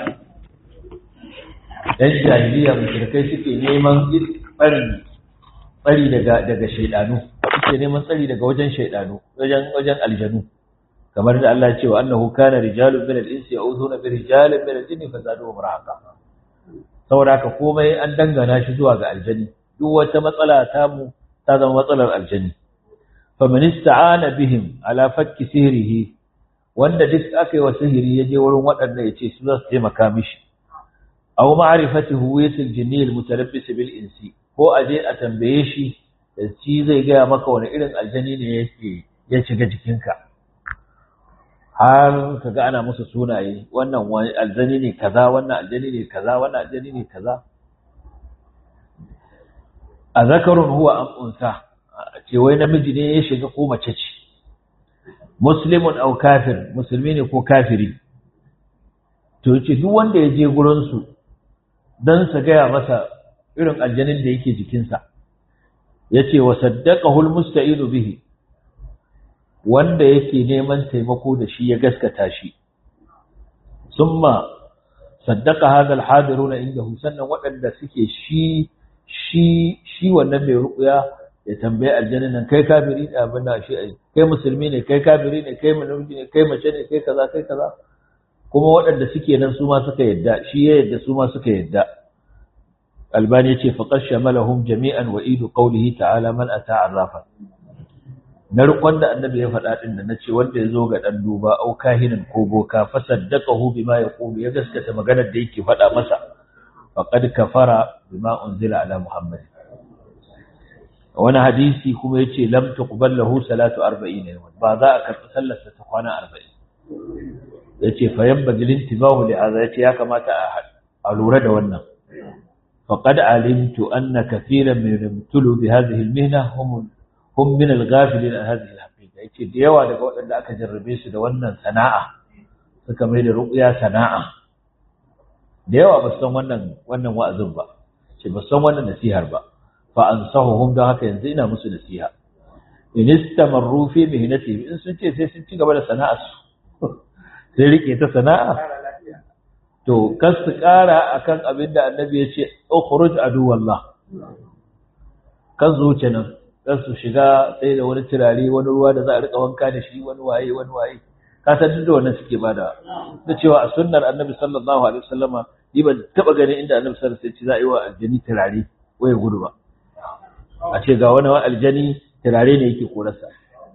dan jahiliya mushrikai suke neman barin tsari daga daga shaydanu suke neman tsari daga wajen shaydanu wajen wajen aljanu kamar da Allah ya ce wa annahu kana rijalun min al-insi ya'uduna bi rijalin min al-jinni fazaduhum rahaqa saboda haka komai an dangana shi zuwa ga aljani duk wata matsala ta mu ta zama matsalar aljani faman ista'ana bihim ala fakki sihrihi wanda duk aka yi wa sihiri ya je wurin waɗanda ya ce su za su taimaka mishi aw ma'rifati huwiyatil jinni al-mutalabbis bil insi ko a je a tambaye shi da shi zai gaya maka wani irin aljani ne yake ya shiga jikinka har ka ga ana musu sunaye wannan wani aljani ne kaza wannan aljani ne kaza wannan aljani ne kaza a zakarun huwa am unsa ce wai namiji ne ya shiga ko mace ce muslimun au kafir musulmi ne ko kafiri to yace duk wanda ya je gurin su dan su gaya masa irin aljanin da yake jikinsa yace wa saddaqahu almusta'inu bihi wanda yake neman taimako da shi ya gaskata shi summa saddaqa hadha alhadiruna indahu sannan waɗanda suke shi shi shi wannan mai ruƙuya ya tambaye aljannin nan kai kafiri ne abin da shi kai musulmi ne kai kafiri ne kai namiji ne kai mace ne kai kaza kai kaza kuma waɗanda suke nan su ma suka yadda shi ya yadda su ma suka yadda albani ya ce faqad shamalahum jami'an wa idu qawlihi ta'ala man ata arrafa na rukun da annabi ya faɗa din da nace wanda ya zo ga dan duba au kahinan ko boka fa saddaqahu bima yaqulu ya gaskata maganar da yake faɗa masa faqad kafara bima unzila ala muhammad wani hadisi kuma yace lam tuqbal lahu salatu 40 yawman ba za a karɓi sallarsa ta kwana 40 yace fa yanbaghi lintibahu li hadha yace ya kamata a lura da wannan faqad alimtu anna kathiran min yamtulu bi hadhihi almihna hum hum min alghafilin an hadhihi alhaqiqa yace da yawa daga waɗanda aka jarrabe su da wannan sana'a suka mai da ruqya sana'a da yawa ba san wannan wannan wa'azin ba ce ba san wannan nasihar ba fa ansahuhum da haka yanzu ina musu nasiha in istamarru fi mihnati in sun ce sai sun ci gaba da sana'ar su sai rike ta sana'a to kas su kara akan abin da annabi ya ce ukhruj aduwallah kan zuce nan kan su shiga sai da wani turare wani ruwa da za a rika wanka da shi wani waye wani waye ka san duk da wannan suke bada da cewa a sunnar annabi sallallahu alaihi wasallama ni ban taba ganin inda annabi sallallahu alaihi wasallam ya ce za a yi wa aljani turare waye gudu ba a ce ga wani aljani turare ne yake korarsa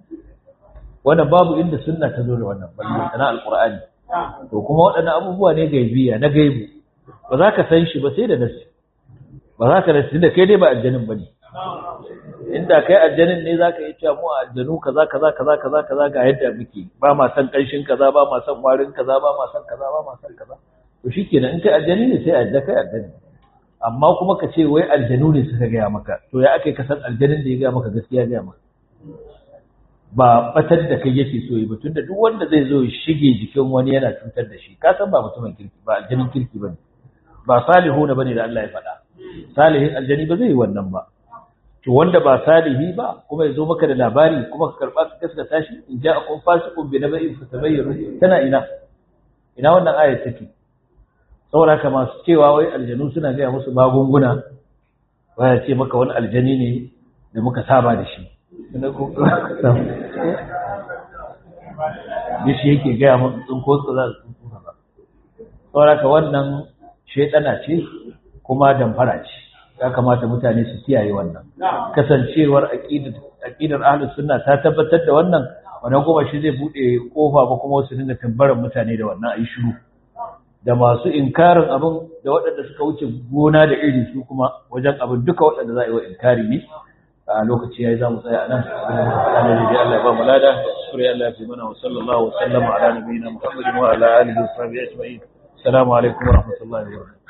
wannan babu inda sunna ta zo da wannan balle sana alqur'ani to kuma waɗannan abubuwa ne gaibiya na gaibu ba za ka san shi ba sai da nasi ba za ka nasi da kai dai ba aljanin bane inda kai aljanin ne za ka yi cewa mu aljanu kaza kaza kaza kaza kaza ga yadda muke ba ma san kanshin kaza ba ma san warin kaza ba ma san kaza ba ma san kaza to shikenan in kai aljani ne sai alja kai aljani amma kuma ka ce wai aljanu ne suka gaya maka to ya aka yi kasan aljanin da ya gaya maka gaskiya gaya maka ba batar da kai yake so yi ba tunda duk wanda zai zo ya shige jikin wani yana cutar da shi ka san ba mutumin kirki ba aljanin kirki bane ba salihu na bane da Allah ya faɗa salihin aljani ba zai yi wannan ba to wanda ba salihi ba kuma ya zo maka da labari kuma ka karba ka gaskata shi in ja akun fasiqun bi naba'in fatabayyanu tana ina ina wannan ayat take saboda haka masu cewa wai aljanu suna gaya musu magunguna waya ce maka wani aljani ne da muka saba da shi da shi yake gaya mun tsinko su za su tsinko ba saboda haka wannan shaidana ce kuma damfara ce ya kamata mutane su kiyaye wannan kasancewar aqidar ahlus sunna ta tabbatar da wannan wannan kuma shi zai bude kofa ba kuma wasu dinga tambaran mutane da wannan ayi shiru da masu inkarin abin da waɗanda suka wuce gona da iri su kuma wajen abin duka waɗanda za a yi wa inkari ne a lokaci yayi za mu tsaya a nan Allah ya Allah ya ba mu lada sura Allah ya fi mana wa sallallahu wa sallama ala nabiyina Muhammadin wa ala alihi wa sahbihi ajma'in assalamu alaikum wa rahmatullahi wa barakatuh